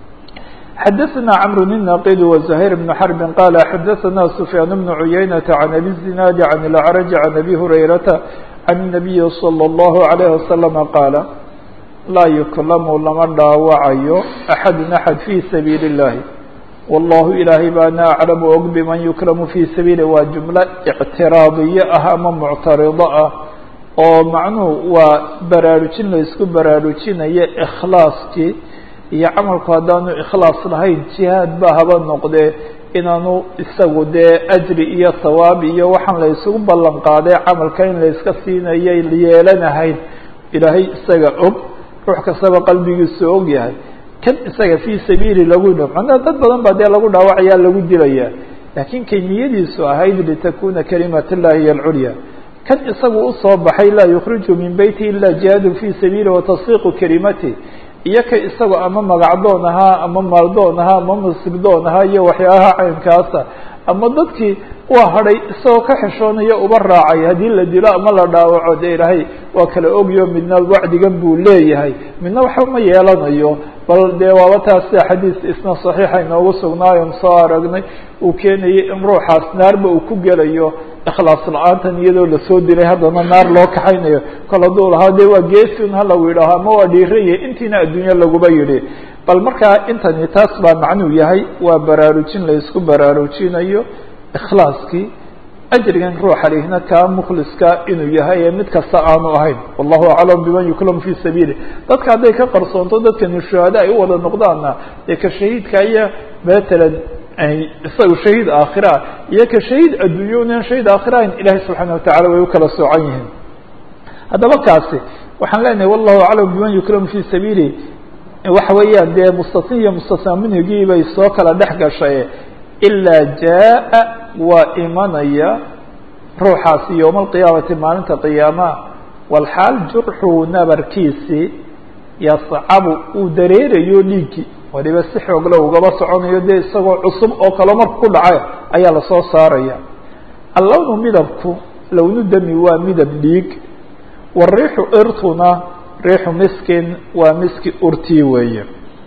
xadaثna cmr النaqid وزhayr بن xرb qal xadaثna سfyaan بن عuyaynة عan abi الزinaad عan الأعrج عan abi هurayrata عan النabiyi slى الlه عalيه وasلم qaala laa yuklamu lama dhaawacayo axad axad fي sabiil الlahi wallahu ilaahay baana aclamu og biman yuklamu fii sabiili waa jumlo ictiraadiye ah ama muctarido ah oo macnuhu waa baraarujin la isku baraarujinayo ikhlaaskii iyo camalku haddaanu ikhlaas lahayn jihaad ba haba noqdee inaanu isagu dee ajri iyo sawaab iyo waxaan la isugu ballan qaaday camalka in la iska siinayay yeelanahayn ilaahay isaga og ruux kastaba qalbigiisu og yahay kan isaga fii sabiili lagu dh macnaha dad badan baa dee lagu dhaawacaya lagu dilaya laakiin kay niyadiisu ahayd litakuna kalimat llahi hiy alculya kan isagu usoo baxay laa yukhriju min beyti ila jihaadu fii sabiili watasdiiqu kalimati iyo ka isagu ama magacdoon ahaa ama maaldoon ahaa ama masibdoon ahaa iyo waxyaabaha caynkaasa ama dadkii waa hadhay isagoo ka xishoonaya uba raacay haddii la dilo ama la dhaawaco dee ilaahay waa kala ogyo midna wacdigan buu leeyahay midna waxba ma yeelanayo bal dee waaba taas sida xadiis isna saxiixa inoogu sugnaayon soo aragnay uu keenayay in ruuxaas naarba uu ku gelayo ikhlaas la-aantan iyadoo lasoo dilay haddana naar loo kaxaynayo kol hadduu lahaa dee waa geesun ha lagu yidhaaho ama waa dhiiraya intiina adduunye laguba yidhi bal markaa intani taas baa macnuu yahay waa baraarujin la isku baraarujinayo ikhlaaskii ajrigan ruuxa lihna kaa mukhliska inuu yahay ee mid kasta aanu ahayn wallahu aclam biman yuklamu fii sabiili dadka hadday ka qarsoonto dadkani shuhada ay u wada noqdaanna dee ka shahiidka iyo matalan isaga shahiid aakhira iyo ka shahiid adduunyo unan shahiid aakhira ahayn ilahay subxaana watacala way u kala soocan yihiin haddaba kaasi waxaan leenahay wallahu aclam biman yuklamu fii sabiili waxa weeyaan dee mustasin iyo mustasna minhigii bay soo kala dhex gashay ilaa jaa waa imanaya ruuxaasi yowma alqiyaamati maalinta qiyaamaha walxaal jurxuu nabarkiisii yascabu uu dareerayo dhiiggii waliba si xoogla ugaba soconayo dee isagoo cusub oo kale marku ku dhacay ayaa lasoo saaraya allownu midabku lownu dami waa midab dhiig wariixu irtuna riixu miskin waa miski urtii weeye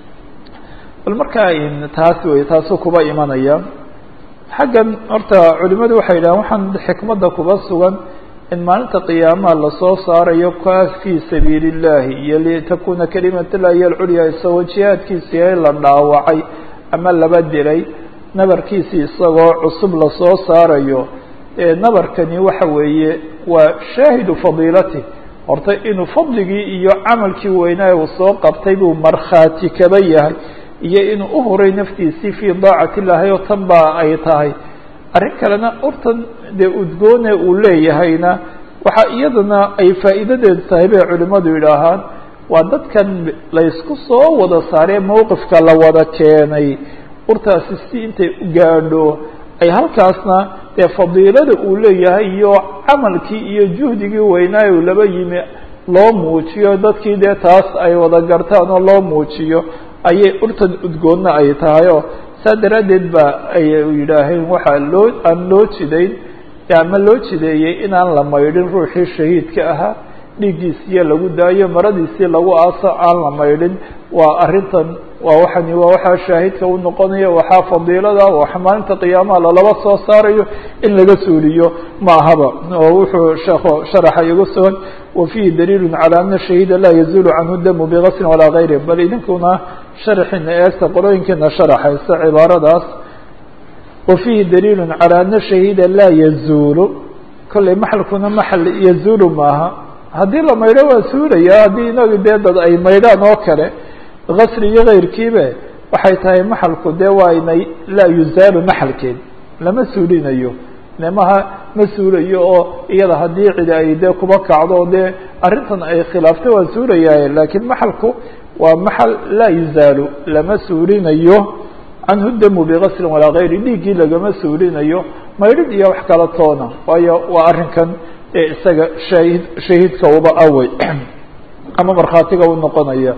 bal markaa taas wey taasuu kuba imanaya xaggan horta culimadu waxay yidhahan waxaan xikmadda kuba sugan in maalinta qiyaamaha lasoo saarayo kaas fii sabiili اllahi iyo litakuna kalimat llahi iyo alculya isagoo jihaadkiisi yahay la dhaawacay ama laba dilay nabarkiisii isagoo cusub lasoo saarayo nabarkani waxa weeye waa shaahidu fadiilati horta inuu fadligii iyo camalkii weynaa uu soo qabtay buu markhaati kaba yahay iyo inuu uhuray naftiisii fii daacati illaahi oo tan baa ay tahay arrin kalena urtan dee udgoone uu leeyahayna waxaa iyadana ay faa'iidadeedu tahay bay culimmadu yidhaahaan waa dadkan laysku soo wada saaree mowqifka la wada keenay urtaasi si intay u gaadho ay halkaasna dee fadiilada uu leeyahay iyo camalkii iyo juhdigii weynaayo uu laba yimi loo muujiyo dadkii dee taas ay wada gartaan oo loo muujiyo ayay urtan udgoonna ay tahay oo saa daraaddeed ba ay yidhaaheen waxaa loo aan loo jidayn ama loo jideeyey inaan la maydhin ruuxii shahiidka ahaa dhiiggiisiyo lagu daayo maradiisii lagu aaso aan la maydhin waa arrintan waa waxani waa waxaa shaahidka u noqonaya waxaa fadiilada waxa maalinta qiyaamaha lalaba soo saarayo in laga suuliyo ma ahaba oo wuxuu sheekhu sharaxa igu sugan wa fiihi daliilu calى ana shahiida laa yazulu canhu damu bigaslin walaa gayri bal idinkuna sharaxina eegta qolooyinkiina sharaxaysa cibaaradaas wa fiihi daliilu calى ana shahiida laa yazuulu kollay maxalkuna maxal yazuulu maaha haddii la maydho waa suulaya haddii inagu dee dad ay maydhaan oo kale gasli iyo kayrkiibe waxay tahay maxalku dee waa inay laa yuzaalu maxalkeed lama suulinayo nemaha ma suulayo oo iyada haddii cidi ay dee kuba kacdo dee arrintan ay khilaaftay waa suulayaye laakiin maxalku waa maxal laa yuzaalu lama suulinayo canhu damu bigaslin walaa gayri dhiiggii lagama suulinayo maydhid iyo wax kala toona waayo waa arrinkan ee isaga shaahid shahiidka uba awey ama markhaatiga u noqonaya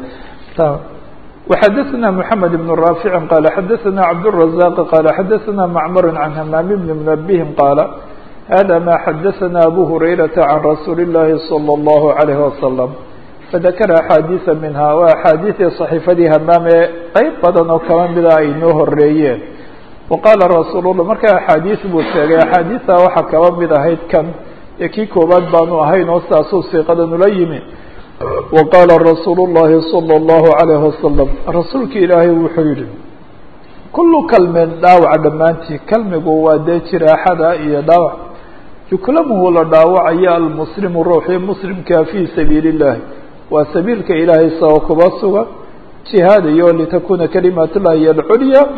وxadثna محamed بن رافع qال xadثna cبدالرزاq qال xadثna معmر عن hmام بن منبه qال hذا ma xadثna أbو هريرة عن رsuuل اللahi صلى الله عليه وسلم فذkر أxاadiثa minha wa أxاadiثii صaحيفadii hmaam ee qeyb badan oo kaba mida ay noo horeeyeen وqاla رasuul الlah marka أxاadiث buu sheegay أxاadiثa waxaa kaba mid ahayd kan ee kii koobaad baanu ahayn oo saasuu siiqadan ula yimi وqاla رasuul الlahi صلى الlaه عليه وasلم rasuulki ilaahay wuxuu yihi kulu kalmin dhaawaca dhammaantii kalmigu waa dee jiraaxada iyo dhaawac yuklamuhu la dhaawacayo almuslimu ruuxii muslimka fii sabiili الlahi waa sabiilka ilaahay sao kuba sugan jihaadayo litakuna kalimat الlahi alculya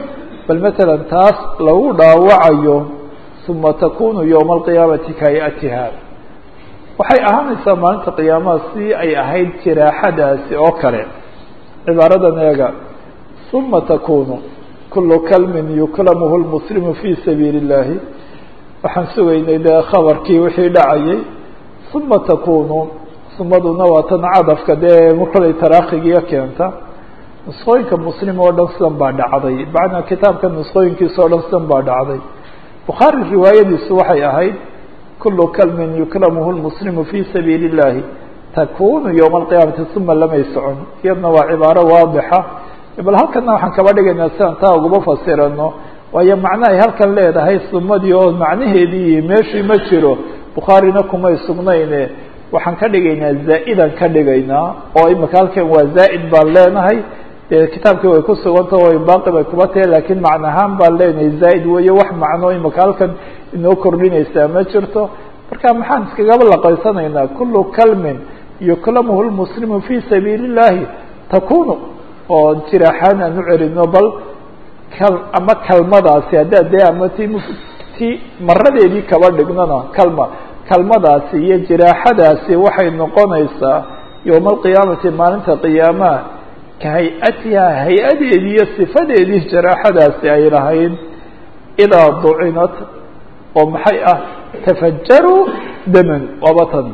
bal matalan taas lagu dhaawacayo uma takunu yowma alqiyaamati kahayatiha waxay ahaanaysaa maalinta qiyaamaha si ay ahayd jiraaxadaasi oo kale cibaaradan eega uma takunu kulu kalmin yuklamuhu lmuslimu fi sabiili اllahi waxaan sugaynay dee khabarkii wixii dhacayay uma takunu sumaduna waa tan cadafka dee kolay taraakigiiyo keenta nusqooyinka muslim oo dhan sidan baa dhacday macnaa kitaabka nusqooyinkiisa o dhan sidan baa dhacday bukhaari riwaayadiisu waxay ahayd kulu kalmin yuklamuhu lmuslimu fi sabiili اllahi takunu yowma alqiyaamati uma lamay socon iyadna waa cibaaro waadixa bal halkana waxaan kaba dhigaynaa sidaan taa uguma fasirano waayo macno ay halkan leedahay sumadii oo macnaheedii meeshii ma jiro bukhaarina kumay sugnayne waxaan ka dhigaynaa zaa-idan ka dhigaynaa oo imika halkan waa zaa'id baan leenahay dee kitaabkii way ku suganta o baaqi bay kuba tahay lakiin macno ahaan baan leenahay zaa'id weeye wax macno imika halkan inoo kordhinaysaa ma jirto marka maxaan iskagaba laqaysanaynaa kulu kalmin yuklamuhu lmuslimu fi sabiili اllahi takunu oo jiraaxaan aan u celino bal kal ama kalmadaasi haddaad dee ama ti ti maradeedii kaba dhignona kalma kalmadaasi iyo jiraaxadaasi waxay noqonaysaa yowma alqiyaamati maalinta qiyaamaha ka hay-atiha hay-adeedii iyo sifadeedii jaraaxadaasi ay lahayd idaa ducinat oo maxay ah tafajaru daman wabatan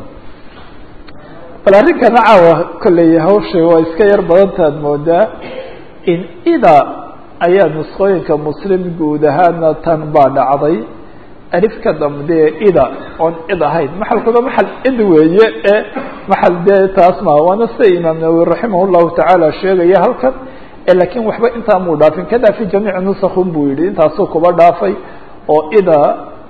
bal arrinkana caawa kolley hawsha waa iska yar badantaad moodaa in ida ayaa nusqooyinka muslim guud ahaana tan baa dhacday alifka dambe ida oon id ahayn maxalkuna maxal id weeye ee maxal dee taas ma waana sida imaam nawowi raximah llahu tacaala sheegaya halkan lakiin waxba intaa muu dhaafin kada fi jamiici nusakun buu yihi intaasuu kuba dhaafay oo ida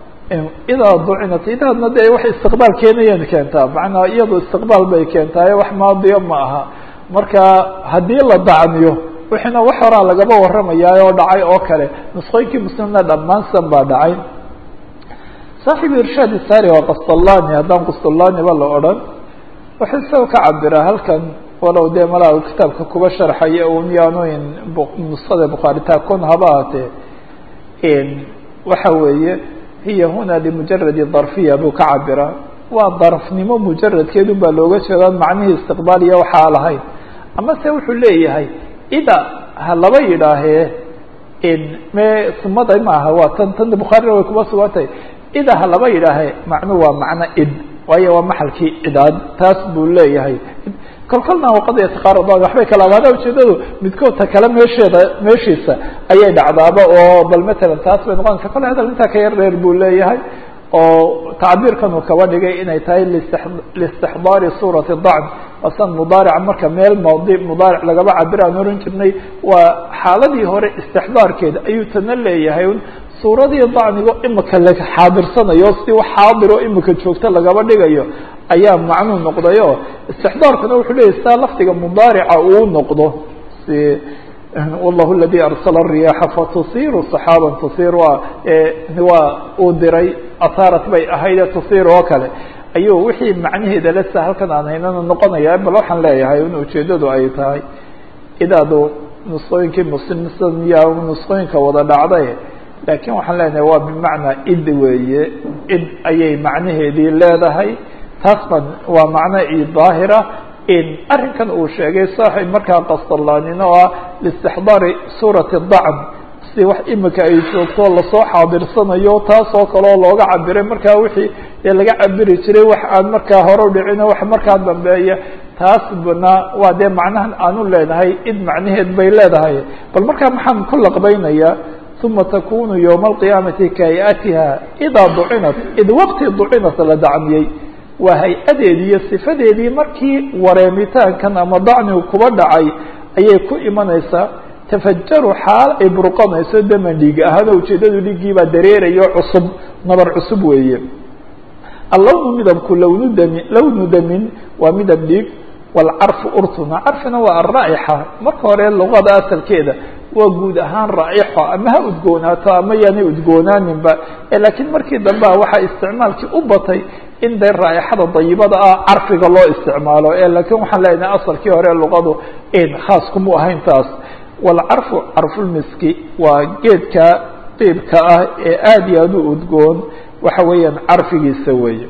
idaa ducinat idaadna dee wax istiqbaal keenayeen keentaa macnaa iyado istiqbaal bay keentaaye wax maadiyo ma aha marka haddii la dacniyo wixiina wax horaa lagaba waramayaa oo dhacay oo kale nusqooyinkii muslimna dhammaan san baa dhacay saaxibu irshaad isari waa qastallani haddaan qastallani ba la odhan wuxuu isaga ka cabiraa halkan walow dee malaa u kitaabka kuba sharxaya un yaanoyn nusada bukhaaritaa kun haba ahatee waxa weeye hiya huna limujaradi darfiya buu ka cabiraa waa darfnimo mujaradkeedun baa looga jeedaa macnihii istiqbaaliya waxaa lahayn ama se wuxuu leeyahay ida ha laba yidhaahee me sumada ma aha waa tan tan bukhaarina way kuba sugantahay ida ha laba yidhaahee macnu waa macno id waayo waa maxalkii cidaad taas buu leeyahay kolkolna waqad yataqaarabaan waxbay kala abaada ujeedadu midkoodta kale meesheeda meeshiisa ayay dhacdaaba oo bal matalan taas bay noqonaysa kole hadal intaa ka yar dheer buu leeyahay oo tacbiirkan uu kaba dhigay inay tahay liistixdaari suurati dacn asan mudaarica marka meel maadi mudaaric lagaba cabir aan oran jirnay waa xaaladii hore istixdaarkeeda ayuu tana leeyahay suuradii dacnigo imika la xaadirsanayo si wax xaadiroo imika joogta lagaba dhigayo ayaa macnuu noqdayo istixdaarkuna wuxuu leyahy saa lafdiga mudaarica uu noqdo si wallahu aladi arsala الriyaaxa fatusiru saxaaban tusir waa waa uu diray ataarat bay ahayde tusir oo kale ayuu wixii macnaheeda lesa halkan aan haynana noqonaya bal waxaan leeyahay in ujeedadu ay tahay idaadu nusqooyinkii muslimsan ya nusqooyinka wada dhacday laakiin waxaan leenahay waa bimacnaa id weeye id ayay macnaheedii leedahay taas ban waa macno i daahira in arrinkan uu sheegay saaxib markaa qastalaanina oo ah liistixdaari suurati dacn si wax imika ay joogto lasoo xaadirsanayo taas oo kaleoo looga cabiray markaa wixii dee laga cabiri jiray wax aan markaa hore u dhicino wax markaa dambeeya taas bana waa dee macnahan aanu leenahay id macnaheed bay leedahay bal markaa maxaan ku laqbaynayaa uma takunu ywma alqiyaamati kahayatiha idaa ducinat id waqti ducinat la dacmiyey waa hay-adeedii iyo sifadeedii markii wareemitaankan ama dacnigu kuba dhacay ayay ku imanaysaa tafajaru xaal ay burqanayso daman dhiig ahaano ujeedadu dhiiggiibaa dareerayo cusub nabar cusub weeye allownu midabku lownu dami lownu damin waa midab dhiig waalcarfu urtuna carfina waa alraa'ixa marka hore luqada asalkeeda waa guud ahaan raa'ixo ama ha udgoonaato ama yaanay udgoonaaninba laakiin markii dambe a waxaa isticmaalkii u batay in dee raa'ixada dayibada ah carfiga loo isticmaalo laakiin waxaan leenahay asalkii hore luqadu khaas kuma ahayn taas waalcarfu carfulmiski waa geedka diibka ah ee aada iyo aada u udgoon waxa weeyaan carfigiisa weeye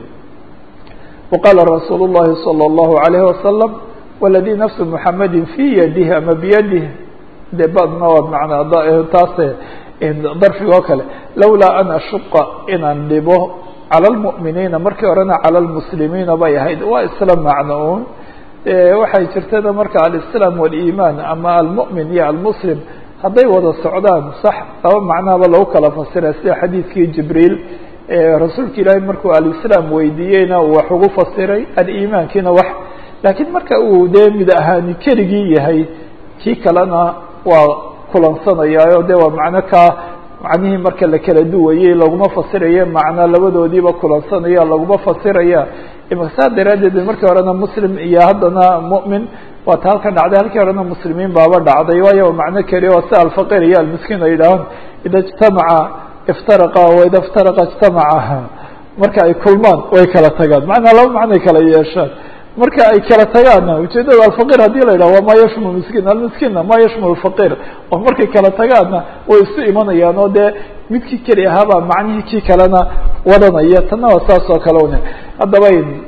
waqaala rasuulu llahi salى اllahu alayhi wasalam waladii nafsu muxamadi fii yadihi ama biyadih de badna waa manaa taase darfiga oo kale lawlaa an ashuqa inaan dhibo calى اlmu'miniina markii horena calى اlmuslimiina bay ahayd waa isla macno un waxay jirtada marka alislaam waliimaan ama almu'min iyo almuslim hadday wada socdaan sax laba macnahaba lagu kala fasira sida xadiidkii jibriil rasuulka ilaahay markuu alislaam weydiiyeyna uu wax ugu fasiray aliimaankiina wax laakiin marka uu dee mid ahaani keligii yahay kii kalena waa kulansanayaayo de waa macno kaa macnihii marka la kala duwayey laguma fasiraye macna labadoodiiba kulansanaya laguma fasiraya saa daraaddeed markii horena muslim iyo haddana mu'min waa ta halkan dhacday halkii horena muslimiin baaba dhacday waayo macno keliya oo si alfaqir iyo almiskiin ay yidhaahaan ida ijtamaca iftaraqa waida iftaraqa ijtamaca marka ay kulmaan way kala tagaan macnaa laba macnoay kala yeeshaan marka ay kala tagaanna ujeedada alfaqir hadii la yidhaho waa ma yashmul miskiin almiskiinna ma yashmul faqir oo markay kala tagaanna way isu imanayaan oo dee midkii keli ahaabaa macnihii kii kalena wadanaya tanna waa saas oo kale un haddaba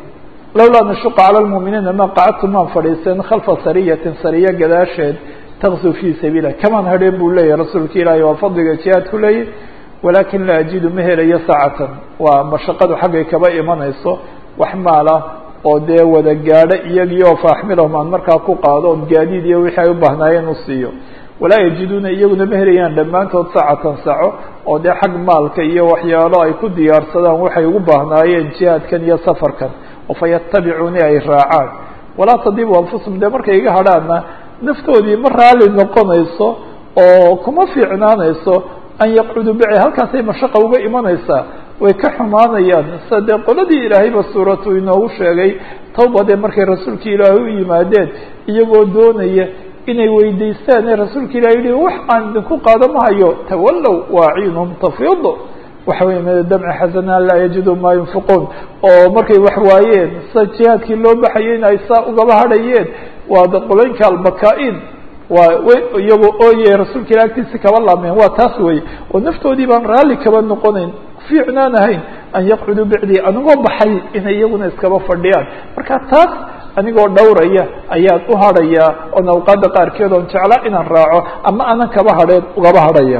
lawlaa nashuqa cala lmu'miniina ma qacadtu maan fadhiiseen khalfa sariyatin sariya gadaasheed takzu fii sabiilah kamaan hadheen buu leeyahy rasuulka ilaahi waa fadliga jihaadku leeyahy walaakin laa ajidu ma helayo saacatan waa mashaqadu xaggay kaba imanayso wax maala oo dee wada gaadho iyagii oo faaxmilahum aan markaa ku qaado oon gaadiid iyo wixii ay u baahnaayeen u siiyo walaa yajiduuna iyaguna ma helayaan dhammaantood saacatan saco oo dee xag maalka iyo waxyaalo ay ku diyaarsadaan waxay ugu baahnaayeen jihaadkan iyo safarkan oo fa yatabicuuni ay raacaan walaa tadibu anfusum dee markay iga hadhaanna naftoodii ma raali noqonayso oo kuma fiicnaanayso an yaqcuduu bici halkaasay mashaqa uga imanaysaa way ka xumaanayaan sida dee qoladii ilaahayba suuratu inoogu sheegay tawbadee markay rasuulka ilaahay u yimaadeen iyagoo doonaya inay weydiistaan ee rasuulka ilahi yihi wax aan idinku qaado ma hayo tawallow waaciinhum tafiid waxa wey min damci xasana laa yajidu maa yunfiquun oo markay wax waayeen sida jihaadkii loo baxayay in ay saa ugaba hadhayeen waa qoloynka albaka-in waa iyagoo ooye rasuulka ilah agtiisi kaba laameen waa taas wey oo naftoodii baan raalli kaba noqonayn fiicnaan ahayn an yaqcuduu bicdii anigoo baxay inay iyaguna iskaba fadhiyaan marka taas anigoo dhowraya ayaan u hadhayaa oon awqaadda qaarkeed oon jeclaa inaan raaco ama anan kaba hadheen ugaba hadhaya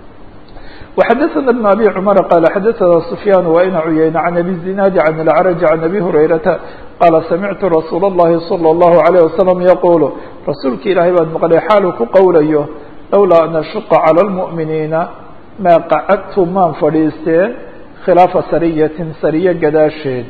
وxadثna بن abي cmر qال xadثna سfyاn وإn cuyayna عن abي الزinاad عن الأعرج عن abي هurayرaةa qاla samictu رasuul الlahi صلى الlaه عليه وsلم yqul rasuulka ilaahay baan maqlay xaalu ku qowlayo lowlaa an ashuqa calى الmuؤminiina maa qacadtu maan fadhiisteen khilaafa sariyatin sariye gadaasheed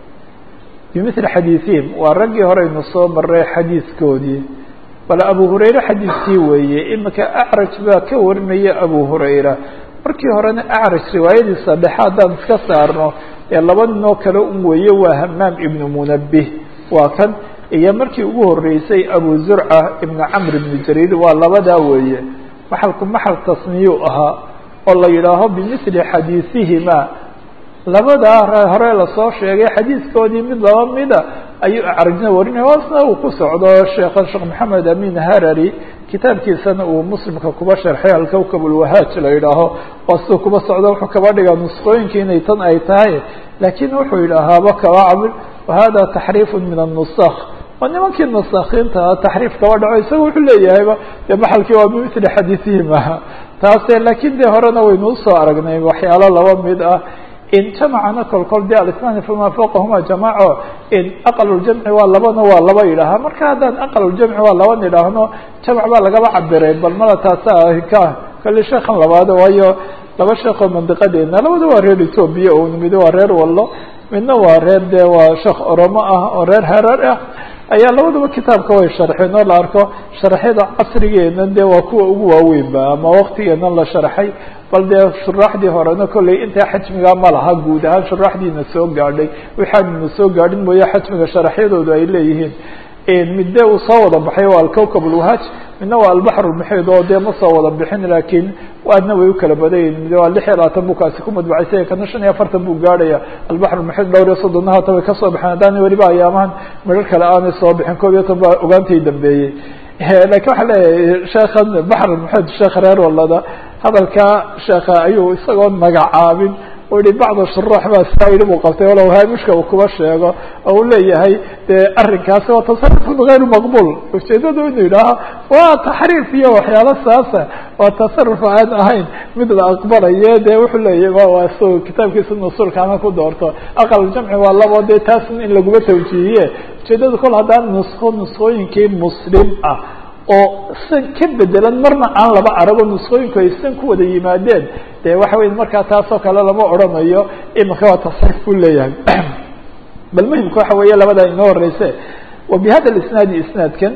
bimثli xadiiثihim waa raggii horeynu soo maray xadiiskoodii bal abu hurayre xadiiskii weeye imika acraj baa ka warinaya abu hurayra markii horena acraj riwaayadiisa dhexe haddaan iska saarno ee laba ninoo kale un weeye waa hamaam ibnu munabih waa kan iyo markii ugu horeysay abu zurca ibnu camr ibnu jariir waa labadaa weeye maxalku maxal tasniyuu ahaa oo la yidhaaho bimithli xadiisihima labadaa hore lasoo sheegay xadiiskoodii mid laba mida ayuu acrajna warinaya hoosna uu ku socdo sheekha sheekh maxamed amin harari kitaabkiisana uu muslimka kuba sharxay alkowkab ulwahaaj la yidhaaho waa siduu kuba socdo wuxuu kaba dhigaa nusqooyinkii inay tan ay tahay laakiin wuxuu yidhaahaaba kaba cabil wahada taxriifu min annusakh waa nimankii nusakhiinta taxriif kaba dhaco isaga wuxuu leeyahayba dee maxalkii waa bimithli xadiisihim aha taase laakiin dee horena waynu usoo aragnay waxyaalo laba mid ah in jamacana kolkol de alisnaani fama fawqahuma jamaco in aqaluljamci waa labana waa laba yidhaahaa marka haddaan aqaluljamci waa laban idhaahno jamac baa lagaba cabiray bal mala taasa ka kali sheekan labaado waayo laba sheekoo mandiqadeena labada waa reer ethoobia un mid waa reer wallo midna waa reer de waa sheekh oromo ah oo reer harar ah ayaa labadaba kitaabka way sharxeen oo la arko sharxyada casrigeena de waa kuwa ugu waaweynba ama waktigeena la sharxay bal dee shuraaxdii horena kolley intaa xajmigaa ma laha guud ahaan shuraaxdiina soo gaadhay waxaanuna soo gaadhin mooye xajmiga sharaxyadoodu ay leeyihiin midde uu soo wada baxay waa alkowkab ulwahaaj midna waa albaxr ulmuxiid oo dee ma soo wada bixin laakiin aadna way u kala badayin mid waa lix iyo labaatan buu kaasi ku madbacaysay kana shan iyo afartan buu gaadhaya albaxr ulmuxiid dhowr iyo soddonna hata way kasoo baxeen haddaana weliba ayaamahan midhar kale aanay soo bixin koob iyo toban baa ogaantay dambeeyey lakin waxaa leeyahay sheekhan baxr maxamed sheekh reer walada hadalkaa sheeka ayuu isagoo magacaabin u yihi bacda shuruux baa saa yidhi buu qabtay walow haamishka uu kuba sheego oo uu leeyahay dee arrinkaasi waa tasarufun gayru maqbul ujeedadu inuu yidhaaho waa taxriif iyo waxyaalo saasa waa tasaruf aan ahayn mid la aqbalaye dee wuxuu leeyahy waa so kitaabkiisa nusulka ama ku doorto aqal jamci waa labo dee taas in laguma tawjiihiye ujeedadu kol haddaan nusko nuskooyinkii muslim ah oo san ka bedelan marna aan laba arago nuskooyinku ay san ku wada yimaadeen de waxa wey markaa taasoo kale lama odrhanayo imika waa tasxiif buu leeyahay bal muhimka waxa weeye labadaa inoo horeyse wa bi hada isnaadi isnaadkan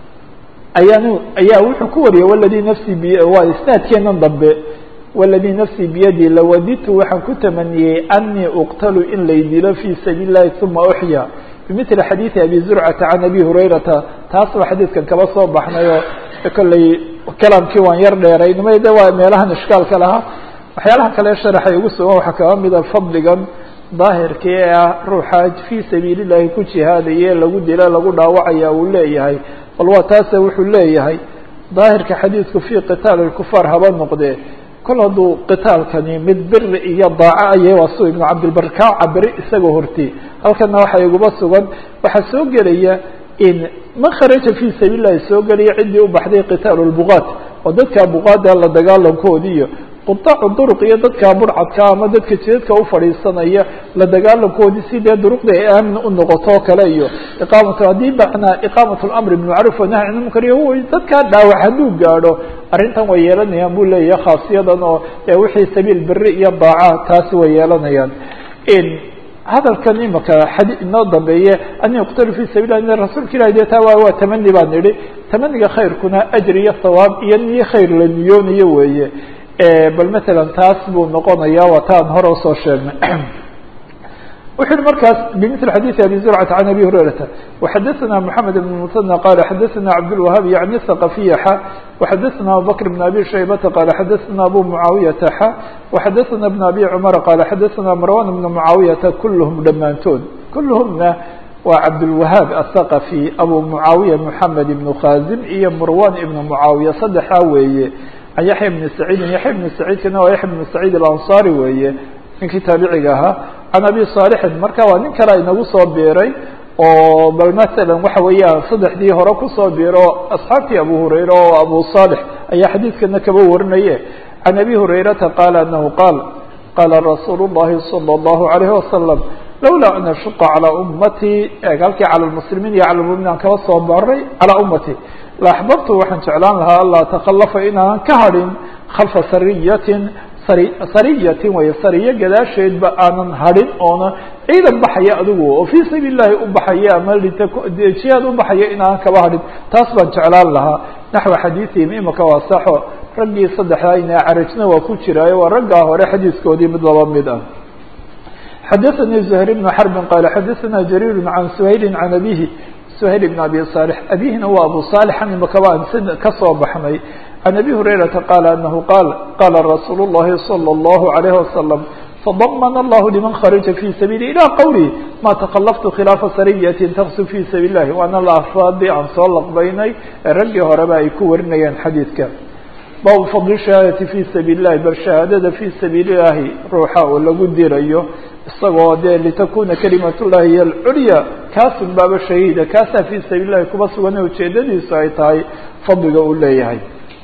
ayaan ayaa wuxuu ku wariyay waladii nafsii bi waa isnaadkeenan dambe waladii nafsii biyadi lawadidtu waxaan ku tamaniyey anii uqtalu in lay dilo fi sabiili llahi uma uxya bimili xadiidi abi zurcata can abi hurayrata taas ba xadiidkan kaba soo baxnay oo kolley kalaamkii waan yar dheeraynimay de waa meelahan ishkaalka lahaa waxyaalaha kale sharaxay ugu sugan waxaa kaba mida fadligan daahirka ee ah ruuxa fii sabiili llahi ku jihaadaye lagu dila lagu dhaawacaya uu leeyahay bal waa taase wuxuu leeyahay daahirka xadiidku fii qitaali lkufaar haba noqdee kol hadduu qitaalkani mid biri iyo daaco ayay waa su ibnu cabdilbar kaa cabiri isagoo horti halkana waxaa iguba sugan waxaa soo gelaya in man kharaja fi sabiil lahi soo gelaya ciddii u baxday qitaalu lbuqaat oo dadka buqaada la dagaalankoodiiyo qutaacu duruq iyo dadka burcadka ama dadka jidadka ufadhiisanaya la dagaalankoodii si dee duruqda ay aamin u noqoto o kale iyo iqaamatu haddii macnaa iqaamat lamri bimacruuf wanahy can munkar iyo dadkaa dhaawac hadduu gaadho arrintan way yeelanayaan buu leeyahay khaasiyadan oo wixii sabiil beri iyo daaca taasi way yeelanayaan hadalkan imika xadi inoo dambeeye an yuqtalu fi sabil lah rasuulka ilahi de taa waa waa tamani baan idhi tamaniga khayrkuna ajr iyo thawaab iyo niyo khayr la niyoonayo weeye bal matalan taas buu noqonaya waa taan hore usoo sheegnay wuxu uhi markaas bmثل xadيiث abي زرcة عن abي هurيرaةa وxadثna محamed بن مثنى qال xadثna cabdالوهاb yعnي الثقفiya x وxadثna abubكر بن abي شhaybةa qال xadثna abu معaaوiyةa x وxadثna بن abي cمر qال xadثna marwan بن معaaوiyةa kulhm dhammaantood kulhmna waa cabdالوهاab الثقفي abu معaaوiية محamed بن khاzim iyo marwan iبن معaaوiية saddexaa weeye can yaحya بن سacيidi yaحya بن سacيidkana waa yaحya بن سacيid الأنصاري weeye ninkii taabiciga ahaa can abi صaalixin marka waa nin kale inagu soo biiray oo bal masalan waxa weeyaan saddexdii hore kusoo biiro asxaabtii abu hurayra oo abu صaalix ayaa xadiidkana kaba warinaye can abi hurayrata qaala anahu qaal qaala rasuulu الlahi salى الlahu عalayه wasalam lawlaa an ashuqa calىa ummatii halkii calى lmuslimiin iyo cala lmuminiin aan kaba soo baray calىa ummati la axbabtu waxaan jeclaan lahaa anlaa takalafa inaanan ka hadhin khalfa sariyatin sariyatin way sariyo gadaasheedba aanan hadhin oona ciidan baxaya adigu oo fii sabiil llahi u baxaya ama jihaad u baxaya inaanan kaba hadhin taas baan jeclaan lahaa naxwa xadiiihim imika waa saxo raggii saddexdaa ina carajna waa ku jiraayo waa raggaa hore xadiiskoodii mid laba mid ah xadaثanii زhayr بn xarbin qaala xadaثana jariir can suhayli can abihi suhayl bn abi صaalح abihina waa abu صaalixan imakaba aan sid kasoo baxnay can abi hurayrata qaala anahu qaal qaala rasuulu الlahi salى الlahu عalayه wasalam fadamana allahu liman kharaja fi sabiili ilى qowli ma takalaftu khilaafa sariyati taqsu fi sabiil lahi waana la afaadii aan soo laqbaynay ee raggii horeba ay ku warinayeen xadiidka baabu fadli shahaadati fi sabiil lahi bal shahaadada fi sabiili llahi ruuxa oo lagu dirayo isagoo dee litakuna kalimat llahi hiy alculya kaasun baaba shahiida kaasaa fi sabiil lahi kuba sugan ujeedadiisu ay tahay fadliga uu leeyahay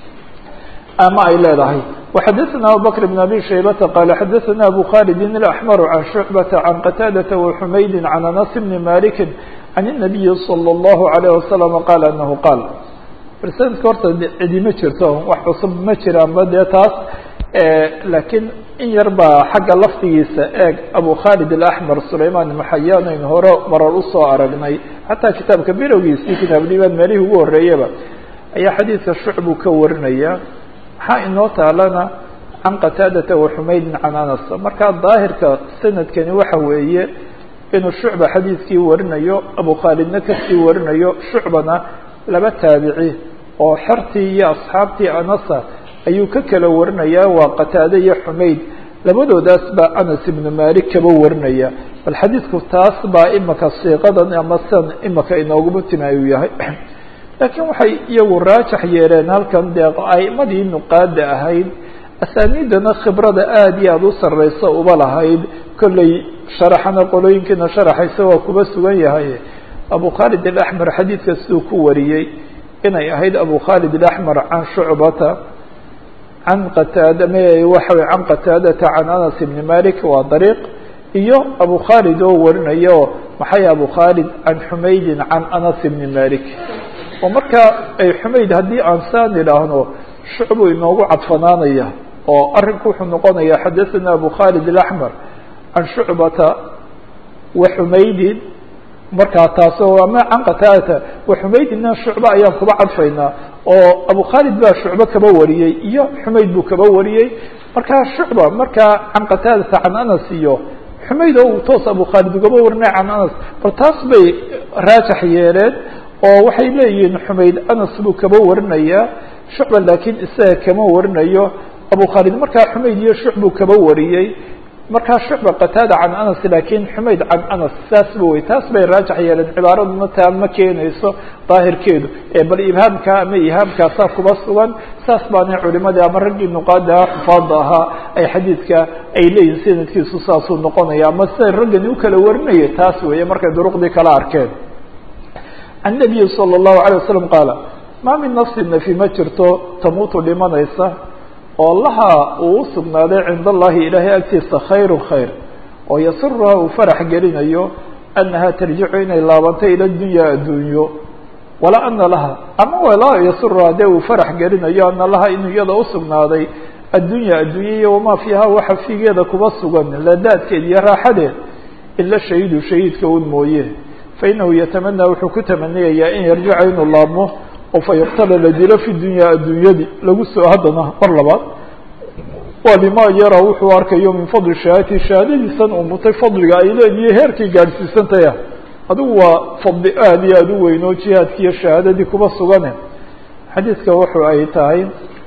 ama ay leedahay وxadثna abubكر بن abي شhaybةa qال xadثna abu khالد الأحmر عن شhuعبة عن qتاadة وحmayd عن أنس بن مالك عن النبي صلى الله عليه وسلم qال أنه qاal rsanadka horta cidi ma jirto wax cusub ma jiraanba dee taas lakiin in yar baa xagga laftigiisa eeg abu khالد الأحmر سulayman محayan aynu hore marar usoo aragnay xataa kitaabka bilowgiisii kitaab diban meelihii ugu horeeyaba ayaa xadiidka shucbu ka warinaya maxaa inoo taalana can qataadata waxumaydin can anas markaa daahirka sanadkani waxa weeye inuu shucba xadiidkii warinayo abu khaalidna kasii warinayo shucbana laba taabici oo xertii iyo asxaabtii anasa ayuu ka kala warinayaa waa qataade iyo xumayd labadoodaas baa anas ibnu malik kaba warinaya bal xadiidku taas baa imaka siiqadan ama san imaka inooguma timi ayuu yahay laakiin waxay iyagu raajax yeeleen halkan dee a'imadii nuqaada ahayd asaaniidana khibrada aada iyo aada u sarreysa uba lahayd kolley sharaxana qolooyinkiina sharaxaysa waa kuba sugan yahay abu khaalid alaxmer xadiidka siduu ku wariyey inay ahayd abu khaalid alaxmer can shucbata can qataada m waxa can qataadata can anas ibni malik waa dariiq iyo abu khaalid oo warinayo maxay abu khaalid can xumaydin can anas ibni malik oo marka ay xumayd haddii aan saan idhaahno shucbuu inoogu cadfanaanaya oo arrinku wuxuu noqonaya xadaثana abu khaalid alaxmer can shucbata wa xumaydin markaa taasoo ama can qataadata wa xumaydina shucbe ayaan kuba cadfaynaa oo abu khaalid baa shucbe kaba wariyey iyo xumayd buu kaba wariyey markaa shucba markaa can qataadata can anas iyo xumayd oo uu toos abu khaalid ugaba warinay can anas bal taas bay raajax yeeleen oo waxay leeyihiin xumayd anas buu kaba warinayaa shucba laakiin isaga kama warinayo abu khaalid markaa xumayd iyo shucbuu kaba wariyey markaa shucba qataada can anas laakiin xumayd can anas saasba wey taas bay raajax yeeleen cibaaraduna taa ma keenayso daahirkeedu bal ibhaamka ama ihaamkaasaa kuba sugan saas baana culimadii ama raggii nuqaada xufaada ahaa ay xadiidka ay leeyihin sanadkiisu saasuu noqonaya ama siday raggani u kala warinaya taas weeye markay duruqdii kala arkeen can nabiyi salى الlahu عalيه wasalam qaala maa min nafsi nafi ma jirto tamuutu dhimanaysa oo laha uu usugnaaday cinda allahi ilaahay agtiisa khayru khayr oo yasiruha uu farax gelinayo anaha tarjicu inay laabanto ila dunya addunyo walaa ana laha ama walaa yasiruha dee uu farax gelinayo ana laha inuu iyada usugnaaday addunya addunya iyo wamaa fiiha waxa fiigeeda kuba sugan ladaadkeed iyo raaxadeed ila shahiidu shahiidka un mooye fainahu yatamanaa wuxuu ku tamaniyayaa in yarjica inuu laabmo oo fa yuqtala la dilo fi dunya addunyadi lagu soo haddana mar labaad waa bima yara wuxuu arkayo min fadli shahaadati shahaadadiisan uu mutay fadliga ay leediyo heerkay gaadhsiisantaya adigu waa fadli aada iyo aada u weyn oo jihaadki iyo shahaadadii kuba sugane xadiidka wuxu ay tahay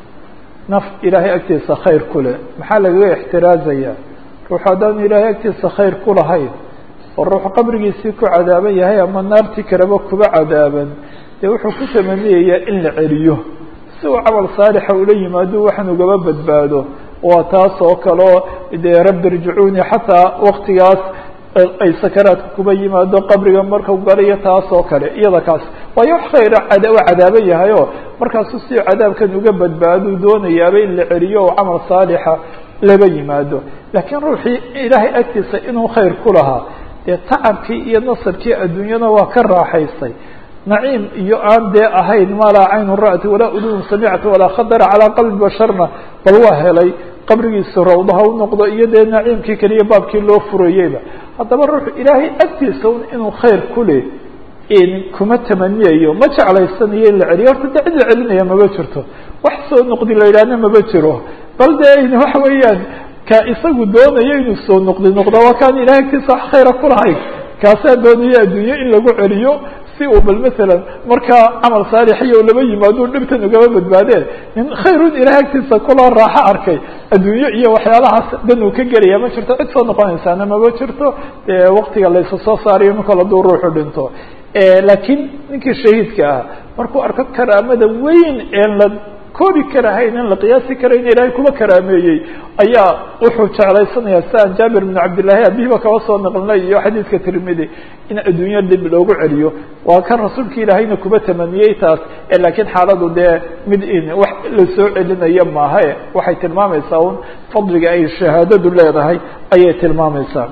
naf ilaahay agtiisa khayr ku leh maxaa lagaga ixtiraazaya ruux haddaanu ilaahay agtiisa khayr ku lahayn oo ruux qabrigiisii ku cadaaban yahay ama naartii kaleba kuba cadaaban dee wuxuu ku tamaniyayaa in la celiyo si uu camal saalixa ula yimaado waxaan ugaba badbaado waa taas oo kaleo dee rabbi irjicuuni xataa waktigaas ay sakaraadka kuba yimaado qabriga markau galayo taas oo kale iyada kaas waayo wax khayra cada waa cadaaban yahay o markaasu si cadaabkan uga badbaadou doonayaaba in la celiyo oo camal saalixa laba yimaado laakiin ruuxii ilaahay agtiisa inuu khayr ku lahaa dee tacabkii iyo nasarkii adduunyada waa ka raaxaystay naciim iyo aan dee ahayn maa laa caynun ra'ti walaa udunun samicta walaa khadara calaa qalbi basharna bal waa helay qabrigiisa rawdaha u noqdo iyo dee naciimkii keliya baabkii loo furayeyba haddaba ruuxu ilaahay agtiisa un inuu khayr ku leh kuma tamaniyayo ma jeclaysanayo in la celiyo horta de cid la celinaya maba jirto wax soo noqdi la yidhaahna maba jiro bal de waxa weeyaan ka isagu doonayo inuu soo noqdi noqdo waa kaan ilahay agtiisa wax khayra kulahayn kaasaa doonaya adduunye in lagu celiyo si uu bal masalan markaa camal saalixiyo laba yimaado dhibtan ugaba badbaadeen in khayrun ilahay agtiisa kula raaxo arkay adduunye iyo waxyaalahaas dan uu ka gelaya ma jirto cid soo noqonaysaana maba jirto dee waktiga laysa soo saarayo marka laduu ruuxu dhinto laakiin ninkii shahiidka ah markuu arko karaamada weyn een la koobi karahayn in la qiyaasi karayn ilaahay kuba karaameeyey ayaa wuxuu jeclaysanaya si aan jaabir bn cabdillahi abihiba kaba soo naqlinay iyo xadiidka tirmidi in adduunyo dib loogu celiyo waa kan rasuulka ilaahayna kuba tamaniyey taas laakiin xaaladu dee mid in wax lasoo celinayo maaha waxay tilmaamaysaa un fadliga ay shahaadadu leedahay ayay tilmaamaysaa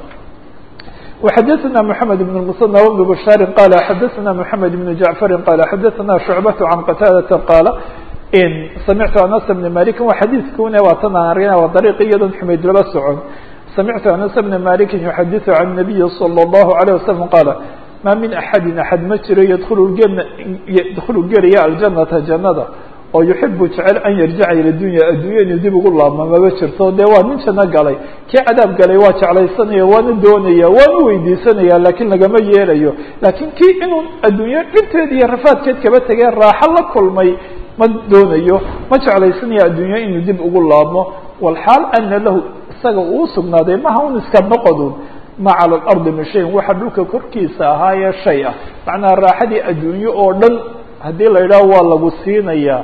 وxdثna محمد بن المصنى وبن بشhاaر qال xdثna محمد بن جعفر qال xdثna شعبة عن qتاadة qال سمعت أنس بن مالك wa xadيثkuna waa tan aan argna waa dريq iyadoon xumayd laba socon سمعت أنس بن مالك يحdث عن النبي صلى الله عليه وسلم qال mا min أحadi أحad ma jiro ydkل gelaya الجنةa جanada oo yuxibu jecel an yarjica ila dunya addunya inuu dib ugu laabma maba jirto dee waa nin janno galay kii cadaab galay waa jeclaysanaya waana doonaya waana weydiisanaya laakiin lagama yeelayo laakiin kii inuu adduunyo dhibteed iyo rafaadkeed kaba tegee raaxo la kulmay ma doonayo ma jeclaysanaya adduunyo inuu dib ugu laabmo walxaal ana lahu isaga uu sugnaaday maha un iska noqodun ma cala alardi min shayin waxa dhulka korkiisa ahaayee shay ah macnaha raaxadii adduunyo oo dhan haddii la yidhaho waa lagu siinayaa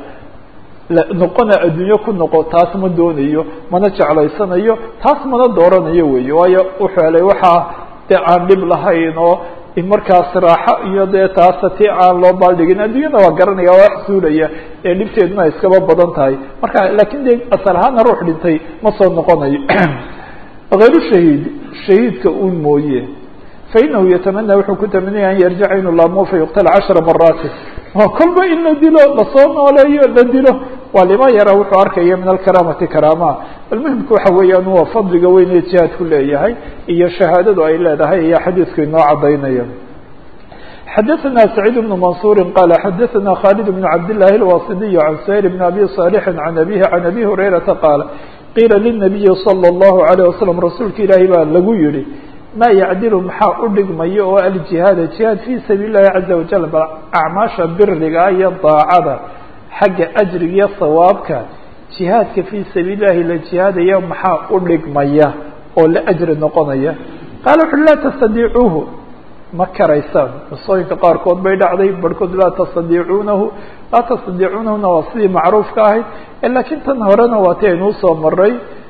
noqona adduunyo ku noqo taas ma doonayo mana jeclaysanayo taas mana dooranayo weeye waayo wuxuu helay waxaa dee aan dhib lahayn oo markaas raaxo iyo dee taasa ti aan loo baaldhigin adduunyada waa garanaya waa wax suulaya ee dhibteeduna iskaba badan tahay marka laakin dee asal ahaana ruux dhintay ma soo noqonayo hayru shahiid shahiidka un mooye fainahu yatamana wuxuu ku tamanaya an yarjica inuu laamo fayuqtala cashara maraati waa kolba in la dilo lasoo nooleeyo la dilo waa lima yara wuxuu arkaya min alkaraamati karaama bal muhimka waxa weeyaan waa fadliga weyn ee jihaadku leeyahay iyo shahaadadu ay leedahay ayaa xadiidku inoo cadaynaya xadaثna سacيid بن maنصuuri qala xadaثna khالد بن cabd للahi الwasidiي عan سhayr بn abi صاlح عan abihi عan abi هurayrata qaala qiila lلنabiyi slى الlahu عalيه waslم rasuulka ilaahi baa lagu yihi ma yacdilu maxaa u dhigmaya oo aljihaada jihaad fii sabiil الlahi caزa wajal bal acmaasha biriga iyo daacada xagga ajriga iyo sawaabka jihaadka fii sabiil lahi la jihaadaya maxaa u dhigmaya oo la ajri noqonaya qaala wuxu laa tastadiicuuhu ma karaysaan qisooyinka qaarkood bay dhacday barhkood laa tastadiicuunahu laa tastadiicunahuna waa sidii macruufka ahayd laakiin tan horena waa ti aynuu soo maray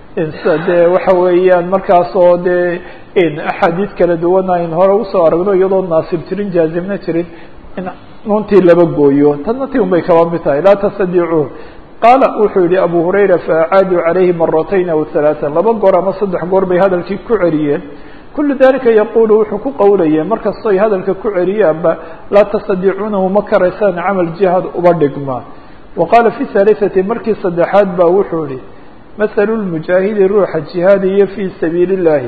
dee waxa weeyaan markaas oo dee axaadiid kala duwan ayn hore usoo aragno iyadoo naasib jirin jaazimna jirin in nuuntii laba gooyo tanna ti un bay kaba mid tahay laa tastadiicuuhu qaala wuxuu yihi abu hurayra faacaaduu calayhi maratayn aw halaaan laba goor ama saddex goor bay hadalkii ku celiyeen kulu dalika yaqulu wuxuu ku qowlayeen markastoy hadalka ku celiyaanba laa tastadiicuunahu ma karaysaan camal jihaad uba dhigma wa qaala fi halisati markii saddexaad ba wuxuu yihi mathalu lmujaahidi ruuxa jihaadiya fii sabiili اllahi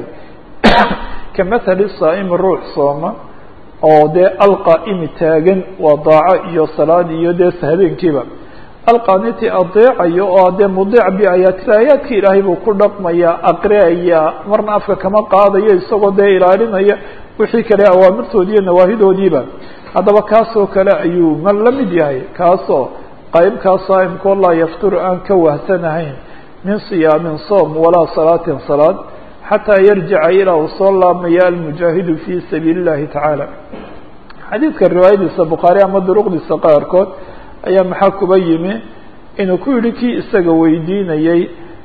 ka mathali saa'imi ruux sooma oo dee alqaa'imi taagan waa daaco iyo salaad iyo dee habeenkiiba alqaaniti adeecayo oo dee mudiic biaayaati aayaadka ilaahay buu ku dhaqmaya aqriaya marna afka kama qaadayo isagoo dee ilaalinaya wixii kale awaamirtoodii iyo nawaahidoodiiba haddaba kaasoo kale ayuu ma la mid yahay kaasoo qaybkaa saa'imkoo laa yafturu aan ka wahsanahayn min siyaamin soom walaa salaatin salaad xataa yarjica ilaa uu soo laabmaya almujaahidu fii sabiili اllahi tacaala xadiidka riwaayadiisa bukhaari ama duruqdiisa qaarkood ayaa maxaa kuba yimi inuu ku yihi kii isaga weydiinayey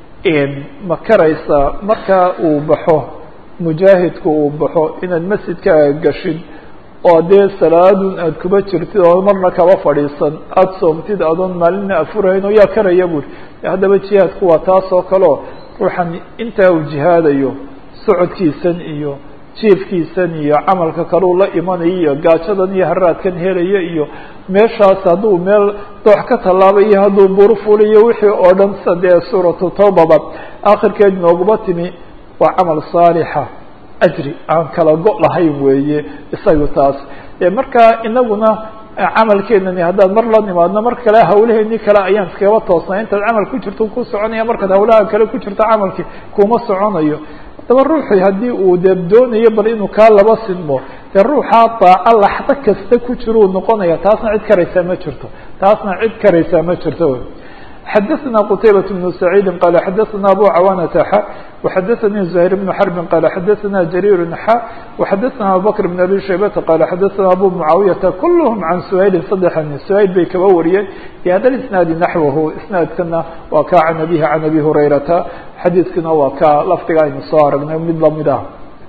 ma karaysaa markaa uu baxo mujaahidku uu baxo inaad masjidkaaga gashid oo dee salaadun aada kuba jirtid oo marna kaba fadhiisan aada soomtid adoon maalinna afurahayn oo yaa karaya buuri haddaba jihaadku waa taas oo kaleo ruuxan intaa uu jihaadayo socodkiisan iyo jiefkiisan iyo camalka kaleu la imanayo iyo gaajadan iyo haraadkan helaya iyo meeshaas hadduu meel doox ka tallaabayo hadduu buru fuliyo wixii oo dhan sa dee suuratu tawbaba akhirkeed nooguma timi waa camal saalixa ajri aan kala go' lahayn weeye isagu taas markaa inaguna camalkeenani haddaan mar la nimaadno mar kale hawlaheeni kale ayaan iskagaba toosnay intaad camal ku jirto ku soconaya markaad hawlaha kale ku jirto camalkii kuma soconayo haddaba ruuxii haddii uu dee doonayo bal inuu kaa laba sinmo dee ruuxaa daaco laxdo kasta ku jiruu noqonaya taasna cid karaysaa ma jirto taasna cid karaysaa ma jirto xadaثna qtaybaة بن سacيidi qala xadaثna abu cawaanata xa وxadaثanii زahيr بن xرbi qala xadaثna jarيir xa وxadaثna abubakr بن abi shaybata qala xadaثna abu mucaawiyaةa kulhm can shayli saddexani shayl bay kaba wariyeen bhada isnaadi naxwahu isnaadkana waa ka can abihi can abi hurayrata xadiidkina waa ka lafdiga aynu soo aragnay mid lamid ah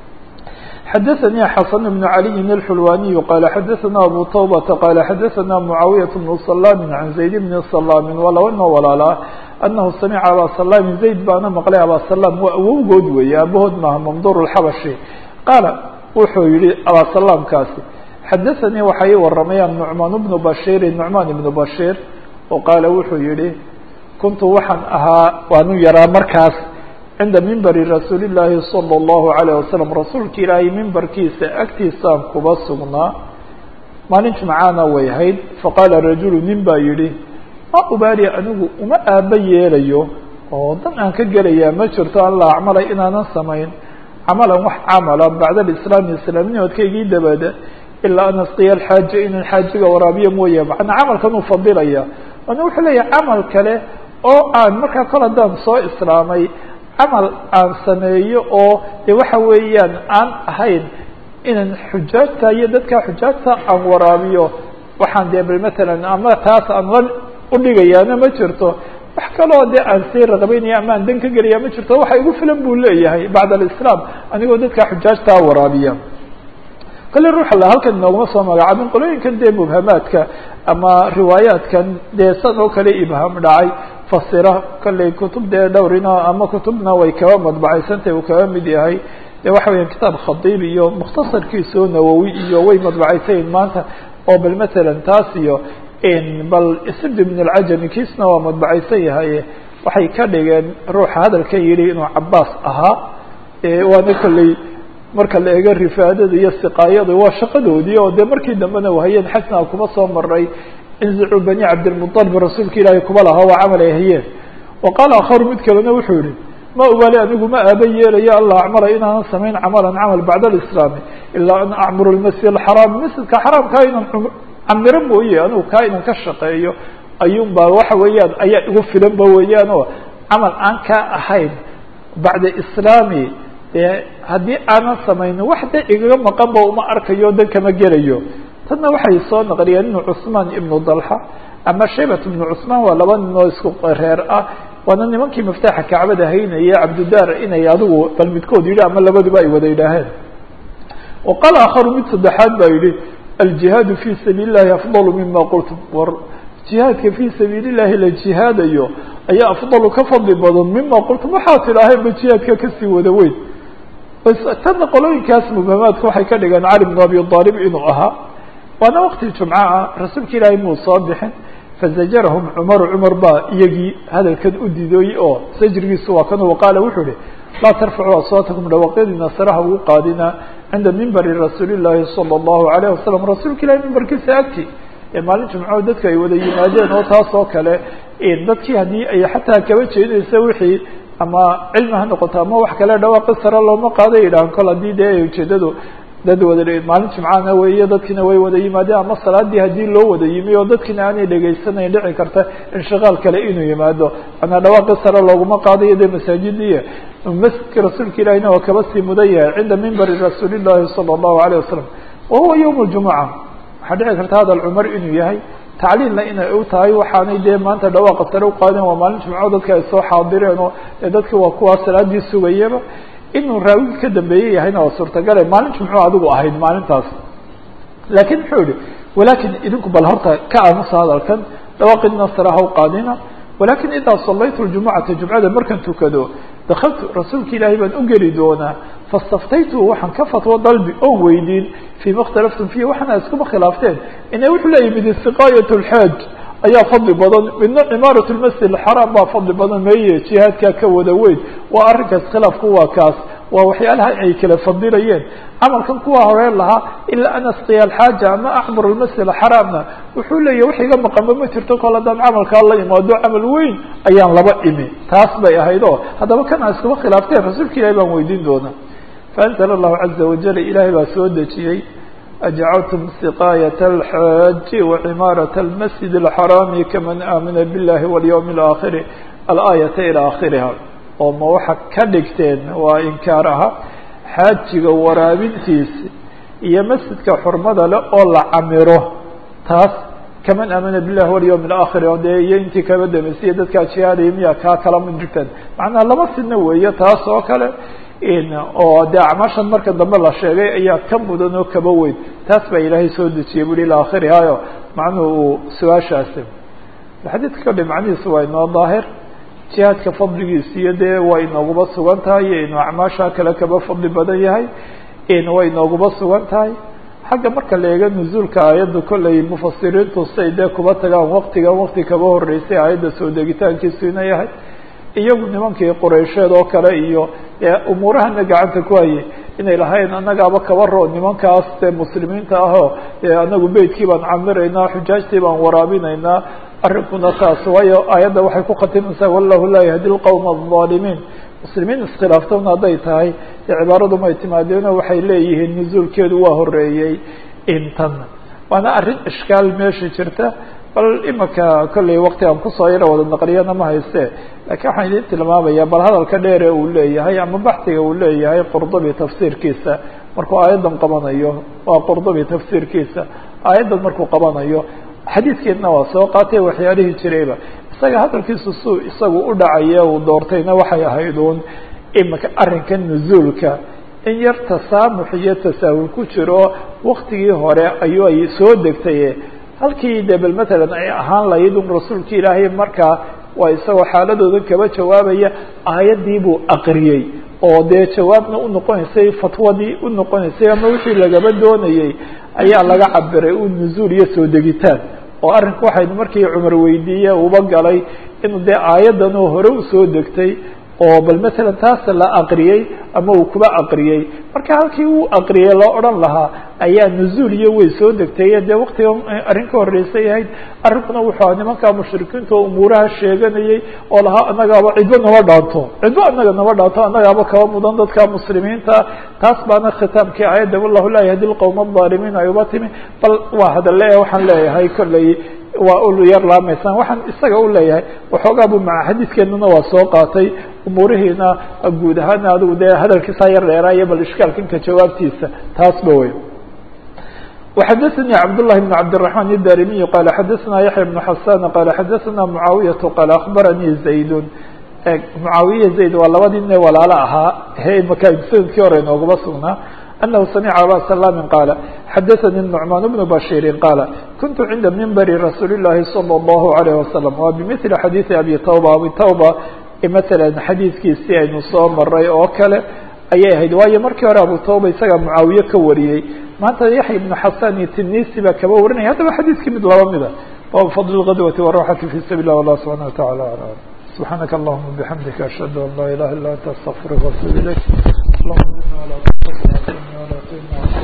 xadaثnي xasن بن عalي الxulwaniي qala xadaثna abu tوbةa qala xadaثna mعaawiyaة بن سلام عan زayd بn سلام waa laba noo walaalaa أnahu samca abا سلام زayd baana maqlay abا سلام waa awowgood weeye aabahood maaha mamdur الxabaشhi qaala wuxuu yihi abا سلامkaasi xadaثnii waxa ii waramaya نucmaan بن bashيri نucmaan بن bashيr oo qaala wuxuu yihi kuntu waxaan ahaa waanu yaraa markaas cinda mimbari rasuuli llaahi salى اllahu عalيه wasalam rasuulka ilaahay mimbarkiisa agtiisaan kuba sugnaa maalin jimcaana way ahayd faqaala rajulu nin baa yihi ma ubaali anigu uma aaba yeelayo oo dan aan ka gelayaa ma jirto an la acmalay inaanan samayn camalan wax camala bacda alislaami islaamnimadkaygii dabada ilaa an asqiya alxaaja inaan xaajiga waraabiyo mooye macnaa camalkan uu fadilaya ana wuxuu leeyahay camal kale oo aan markaa kol haddaan soo islaamay camal aan sameeyo oo de waxa weeyaan aan ahayn inaan xujaajta iyo dadka xujaajta aan waraabiyo waxaan dee bal matalan ama taas aan la udhigayaana ma jirto wax kaloo dee aan sii raqabeynaya ama aan dan ka gelaya ma jirto waxa igu filan buu leeyahay bacd alislaam anigoo dadka xujaajtaa waraabiya kale ruuxa la halkan inooguma soo magacaabin qolooyinkan dee mubhamaadka ama riwaayaadkan dee san oo kale ibham dhacay fasira kolley kutub dee dhowrina ama kutubna way kaba madbacaysantahy uu kaba mid yahay de waxa weya kitaab khadiib iyo mukhtasarkiisao nawowi iyo way madbacaysayin maanta oo bal matalan taas iyo bal sibd min alcajami kiisna waa madbacaysan yahay waxay ka dhigeen ruuxa hadalka yidhi inuu cabaas ahaa waana kolley marka la eego rifaadada iyo siqaayada waa shaqadoodii oo dee markii dambena wahayeen xajna kuma soo maray inzicuu bani cabdilmuطalib rasuulka ilaahay kuma lahaa waa camal ay hayeen wa qaala akharu mid kalena wuxuu yihi ma ubaali anigu ma aaba yeelayo alla acmala inaanan samayn camalan camal bacda alislaami ilaa an acmuru lmasjid alxaraam masjidka xaraamkaa inaan camiro mooye anigu kaa inaan ka shaqeeyo ayuun baa waxa weeyaan ayaa igu filanba weeyaan oo camal aan kaa ahayn bacda islaami dee haddii aanan samaynin wax de igaga maqanba uma arkayo dan kama gelayo tanna waxay soo naqliyeen inu cusmaan ibnu dalxa ama shaybat ibnu cusmaan waa laba nin oo isku reer ah waana nimankii miftaaxa kacbada haynaya cabdidaar inay adigu bal midkood yidhi ama labaduba ay wada yidhaaheen wa qaala akharu mid saddexaad baa yidhi aljihaadu fi sabiili llahi afdalu mima qultum war jihaadka fii sabiili llahi la jihaadayo ayaa afdalu ka fadli badan mima qultum waxaad tidhaaheenba jihaadka kasii wada weyn tana qolooyinkaas mubhamaadka waxay ka dhigeen cali bn abi aalib inuu ahaa waana waqti jumca ah rasuulka ilaahay muu soo bixin fazajarahum cumaru cumar baa iyagii hadalkan u diidooyey oo sajrigiisu waa kan qaala wuxuu ihi laa tarfacuu aswaatakum dhawaqyadiina saraha ugu qaadina cinda mimbari rasuuli llaahi sala allahu alayh wasalam rasuulka ilahay mimbarkiisa agti ee maalin jumco dadku ay wada yimaadeen oo taas oo kale dadkii haddii ay xataa kaba jeedaysa wixii ama cilmi ha noqoto ama wax kale dhawaaqi sare looma qaada yidhahan kol haddii dee ujeedadu dad wada maalin jimcaana weeye dadkiina way wada yimaadeen ama salaadii haddii loo wada yimi oo dadkiina aanay dhegaysanayn dhici karta inshiqaal kale inuu yimaado manaa dhawaaqi sare looguma qaadayo dee masaajidii masjidka rasuulka ilahina waa kaba sii mudan yahay cinda mimbari rasuuli llahi sala allahu alayh wasalam wa huwa yowm ljumuca waxaa dhici karta hadal cumar inuu yahay tacliilna inay u tahay waxaanay dee maanta dhawaaqa sare uqaadeen waa maalin jimco dadka ay soo xaadireen oo dee dadki waa kuwaa salaadii sugayaba inuu raawigi ka dambeeye yahayna waa suurtagale maalin jimco adigu ahayd maalintaas laakiin muxuu yihi walakin idinku bal horta ka aamusa hadalkan dhawaaqidna sare ha u qaadina walakin idaa salaytu ljumucata jumcada markan tukado dakaltu rasuulka ilaahay baan u geli doonaa fastaftaytu waxaan ka fatwo dalbi oon weydiin fima اkhtalaftum fihi waxaana iskuma khilaafteen ina wuxuu leeyahy mid siqaayat lxaaj ayaa fadli badan midna cimaarat lmasjid alxaraam baa fadli badan meeye jihaadkaa ka wada weyn waa arrinkaas khilaafku waa kaas waa waxyaalaha ay kala fadilayeen camalkan kuwa horeen lahaa ilaa an asqiya alxaaja ama acmur almasjid alxaraamna wuxuu leeyahy wax iga maqanba ma jirto kol haddaan camalkaa la imaado camal weyn ayaan laba imi taas bay ahayd oo haddaba kana iskuma khilaafteen rasuulka ilahi baan weydiin doonaa faanzla allahu caza wajal ilaahay baa soo dejiyey ajcaltum siqaayat alxaaji wacimaaraة almasjid alxaraami kaman aamina biاllahi walyowm اlaakhiri alaayata ilaa akhiriha oo ma waxa ka dhigteen waa inkaar aha xaajiga waraabintiisi iyo masjidka xurmada leh oo la camiro taas kaman aamina billahi walyowm اlaakhir o dee iyo intii kaba dambeysaiyo dadkaa jihaadaya miya kaa kala ma jirteen macnaha laba sidna weeye taas oo kale oo dee acmaashan marka dambe la sheegay ayaa ka mudan oo kaba weyn taas baa ilaahay soo dejiyay bui ilaa akhirihayo macnuhu uu su-aashaasi xadiidka kadhi macnihiisu waa inoo daahir jihaadka fadligiisa iyo dee waa inooguba sugan tahay iyo inuu acmaasha kale kaba fadli badan yahay way inooguba sugan tahay xagga marka la eego nuzuulka aayadda kolley mufasiriintu say dee kuba tagaan waktigan wakti kaba horeysay aayadda soo degitaankiisu ina yahay iyagu nimankii quraysheed oo kale iyo umuurahana gacanta ku hayay inay lahayn annagaaba kaba roo nimankaas dee muslimiinta ahoo anagu beytkii baan camiraynaa xujaajtii baan waraabinaynaa arrinkuna taas waayo aayadda waxay ku khatimaysaa wallahu laa yahdi lqowma alظaalimiin muslimiin iskhilaaftoona hadday tahay dee cibaaradu may timaadeeno waxay leeyihiin nuzuulkeedu waa horeeyey intan waana arrin ishkaal meesha jirta bal imika kolley wakti aan kusoo yaro wada naqliyana ma hayste lakiin waxaan idin tilmaamaya bal hadalka dheere uu leeyahay ama baxdiga uu leeyahay qurdubi tafsiirkiisa markuu aayaddan qabanayo waa qurdubi tafsiirkiisa aayaddan markuu qabanayo xadiidkeedna waa soo qaatay waxyaalihii jirayba isaga hadalkiisu suu isagu u dhacaye uu doortayna waxay ahayd uun imika arrinka nuzuulka in yar tasaamux iyo tasaahul ku jiro waktigii hore ayuu ay soo degtaye halkii de bel matalan ay ahaan lahayd un rasuulka ilaahay markaa waa isagoo xaaladooda kaba jawaabaya aayaddii buu aqriyey oo dee jawaabna unoqonaysay fatwadii unoqonaysay ama wixii lagaba doonayey ayaa laga cabiray u nuzuul iyo soo degitaan oo arrinku waxay markii cumar weydiiye uba galay inuu dee aayaddan oo hore usoo degtay oo bal matalan taas la aqriyey ama uu kuba aqriyey marka halkii uu aqriyey loo odhan lahaa ayaa nuzuul iyo way soo degtay dee waktiga arrin ka horreysay ahayd arrinkuna wuxuu aha nimankaa mushrikiinta oo umuuraha sheeganayey oo lahaa annagaaba cidbo nama dhaanto cidbo annaga nama dhaanto annagaaba kaba mudan dadka muslimiinta taas baana khitaamkii aayadda wallahu laa yahdi lqowma alظaalimiin ay uba timi bal waa hadale waxaan leeyahay kolley waa u yar laamaysaan waxaan isaga u leeyahay waxoogaa bu maca xadiidkeennana waa soo qaatay umuurihiina guud ahaan adigu dee hadalkiisaa yar dheeraayo bal ishkaalkanka jawaabtiisa taasba wey وxadثnي cبداللh بن cبدالرحمن الdاrimiي qال xadثna yaحyى بن حسان qال xadثna معaaوiyة qال أخbarnي زayd معaawiya زayd waa labadii nin walaalo ahaa maka sanadkii hore inoogaba sugnaa أنه سمع abا سلام qال xadثnي النعمان بن بشير qال كنت عnda منbr رsuuل اللahi صلى الله عليه وسلم wa بمثل xadيiث أbي توبة abي توبة mثلا xadiiثkiisii aynu soo maray oo kale ayay ahayd waayo markii hore abu توبة isaga معaawiye ka wariyey maanta yaحya بن xasan iyo tinisi baa kaba warinaya haddaba xadiiskii mid laba mida bab fضل الغدوة والراحة في سبيل الله والله سبحانه وتعالى أعلم سبحانك اللهم وبحمدك أشهد أن لا إله إلا أنت أستغفرك وأتوب إليك اللهم زدنا ولا تنقصنا ولا تهنا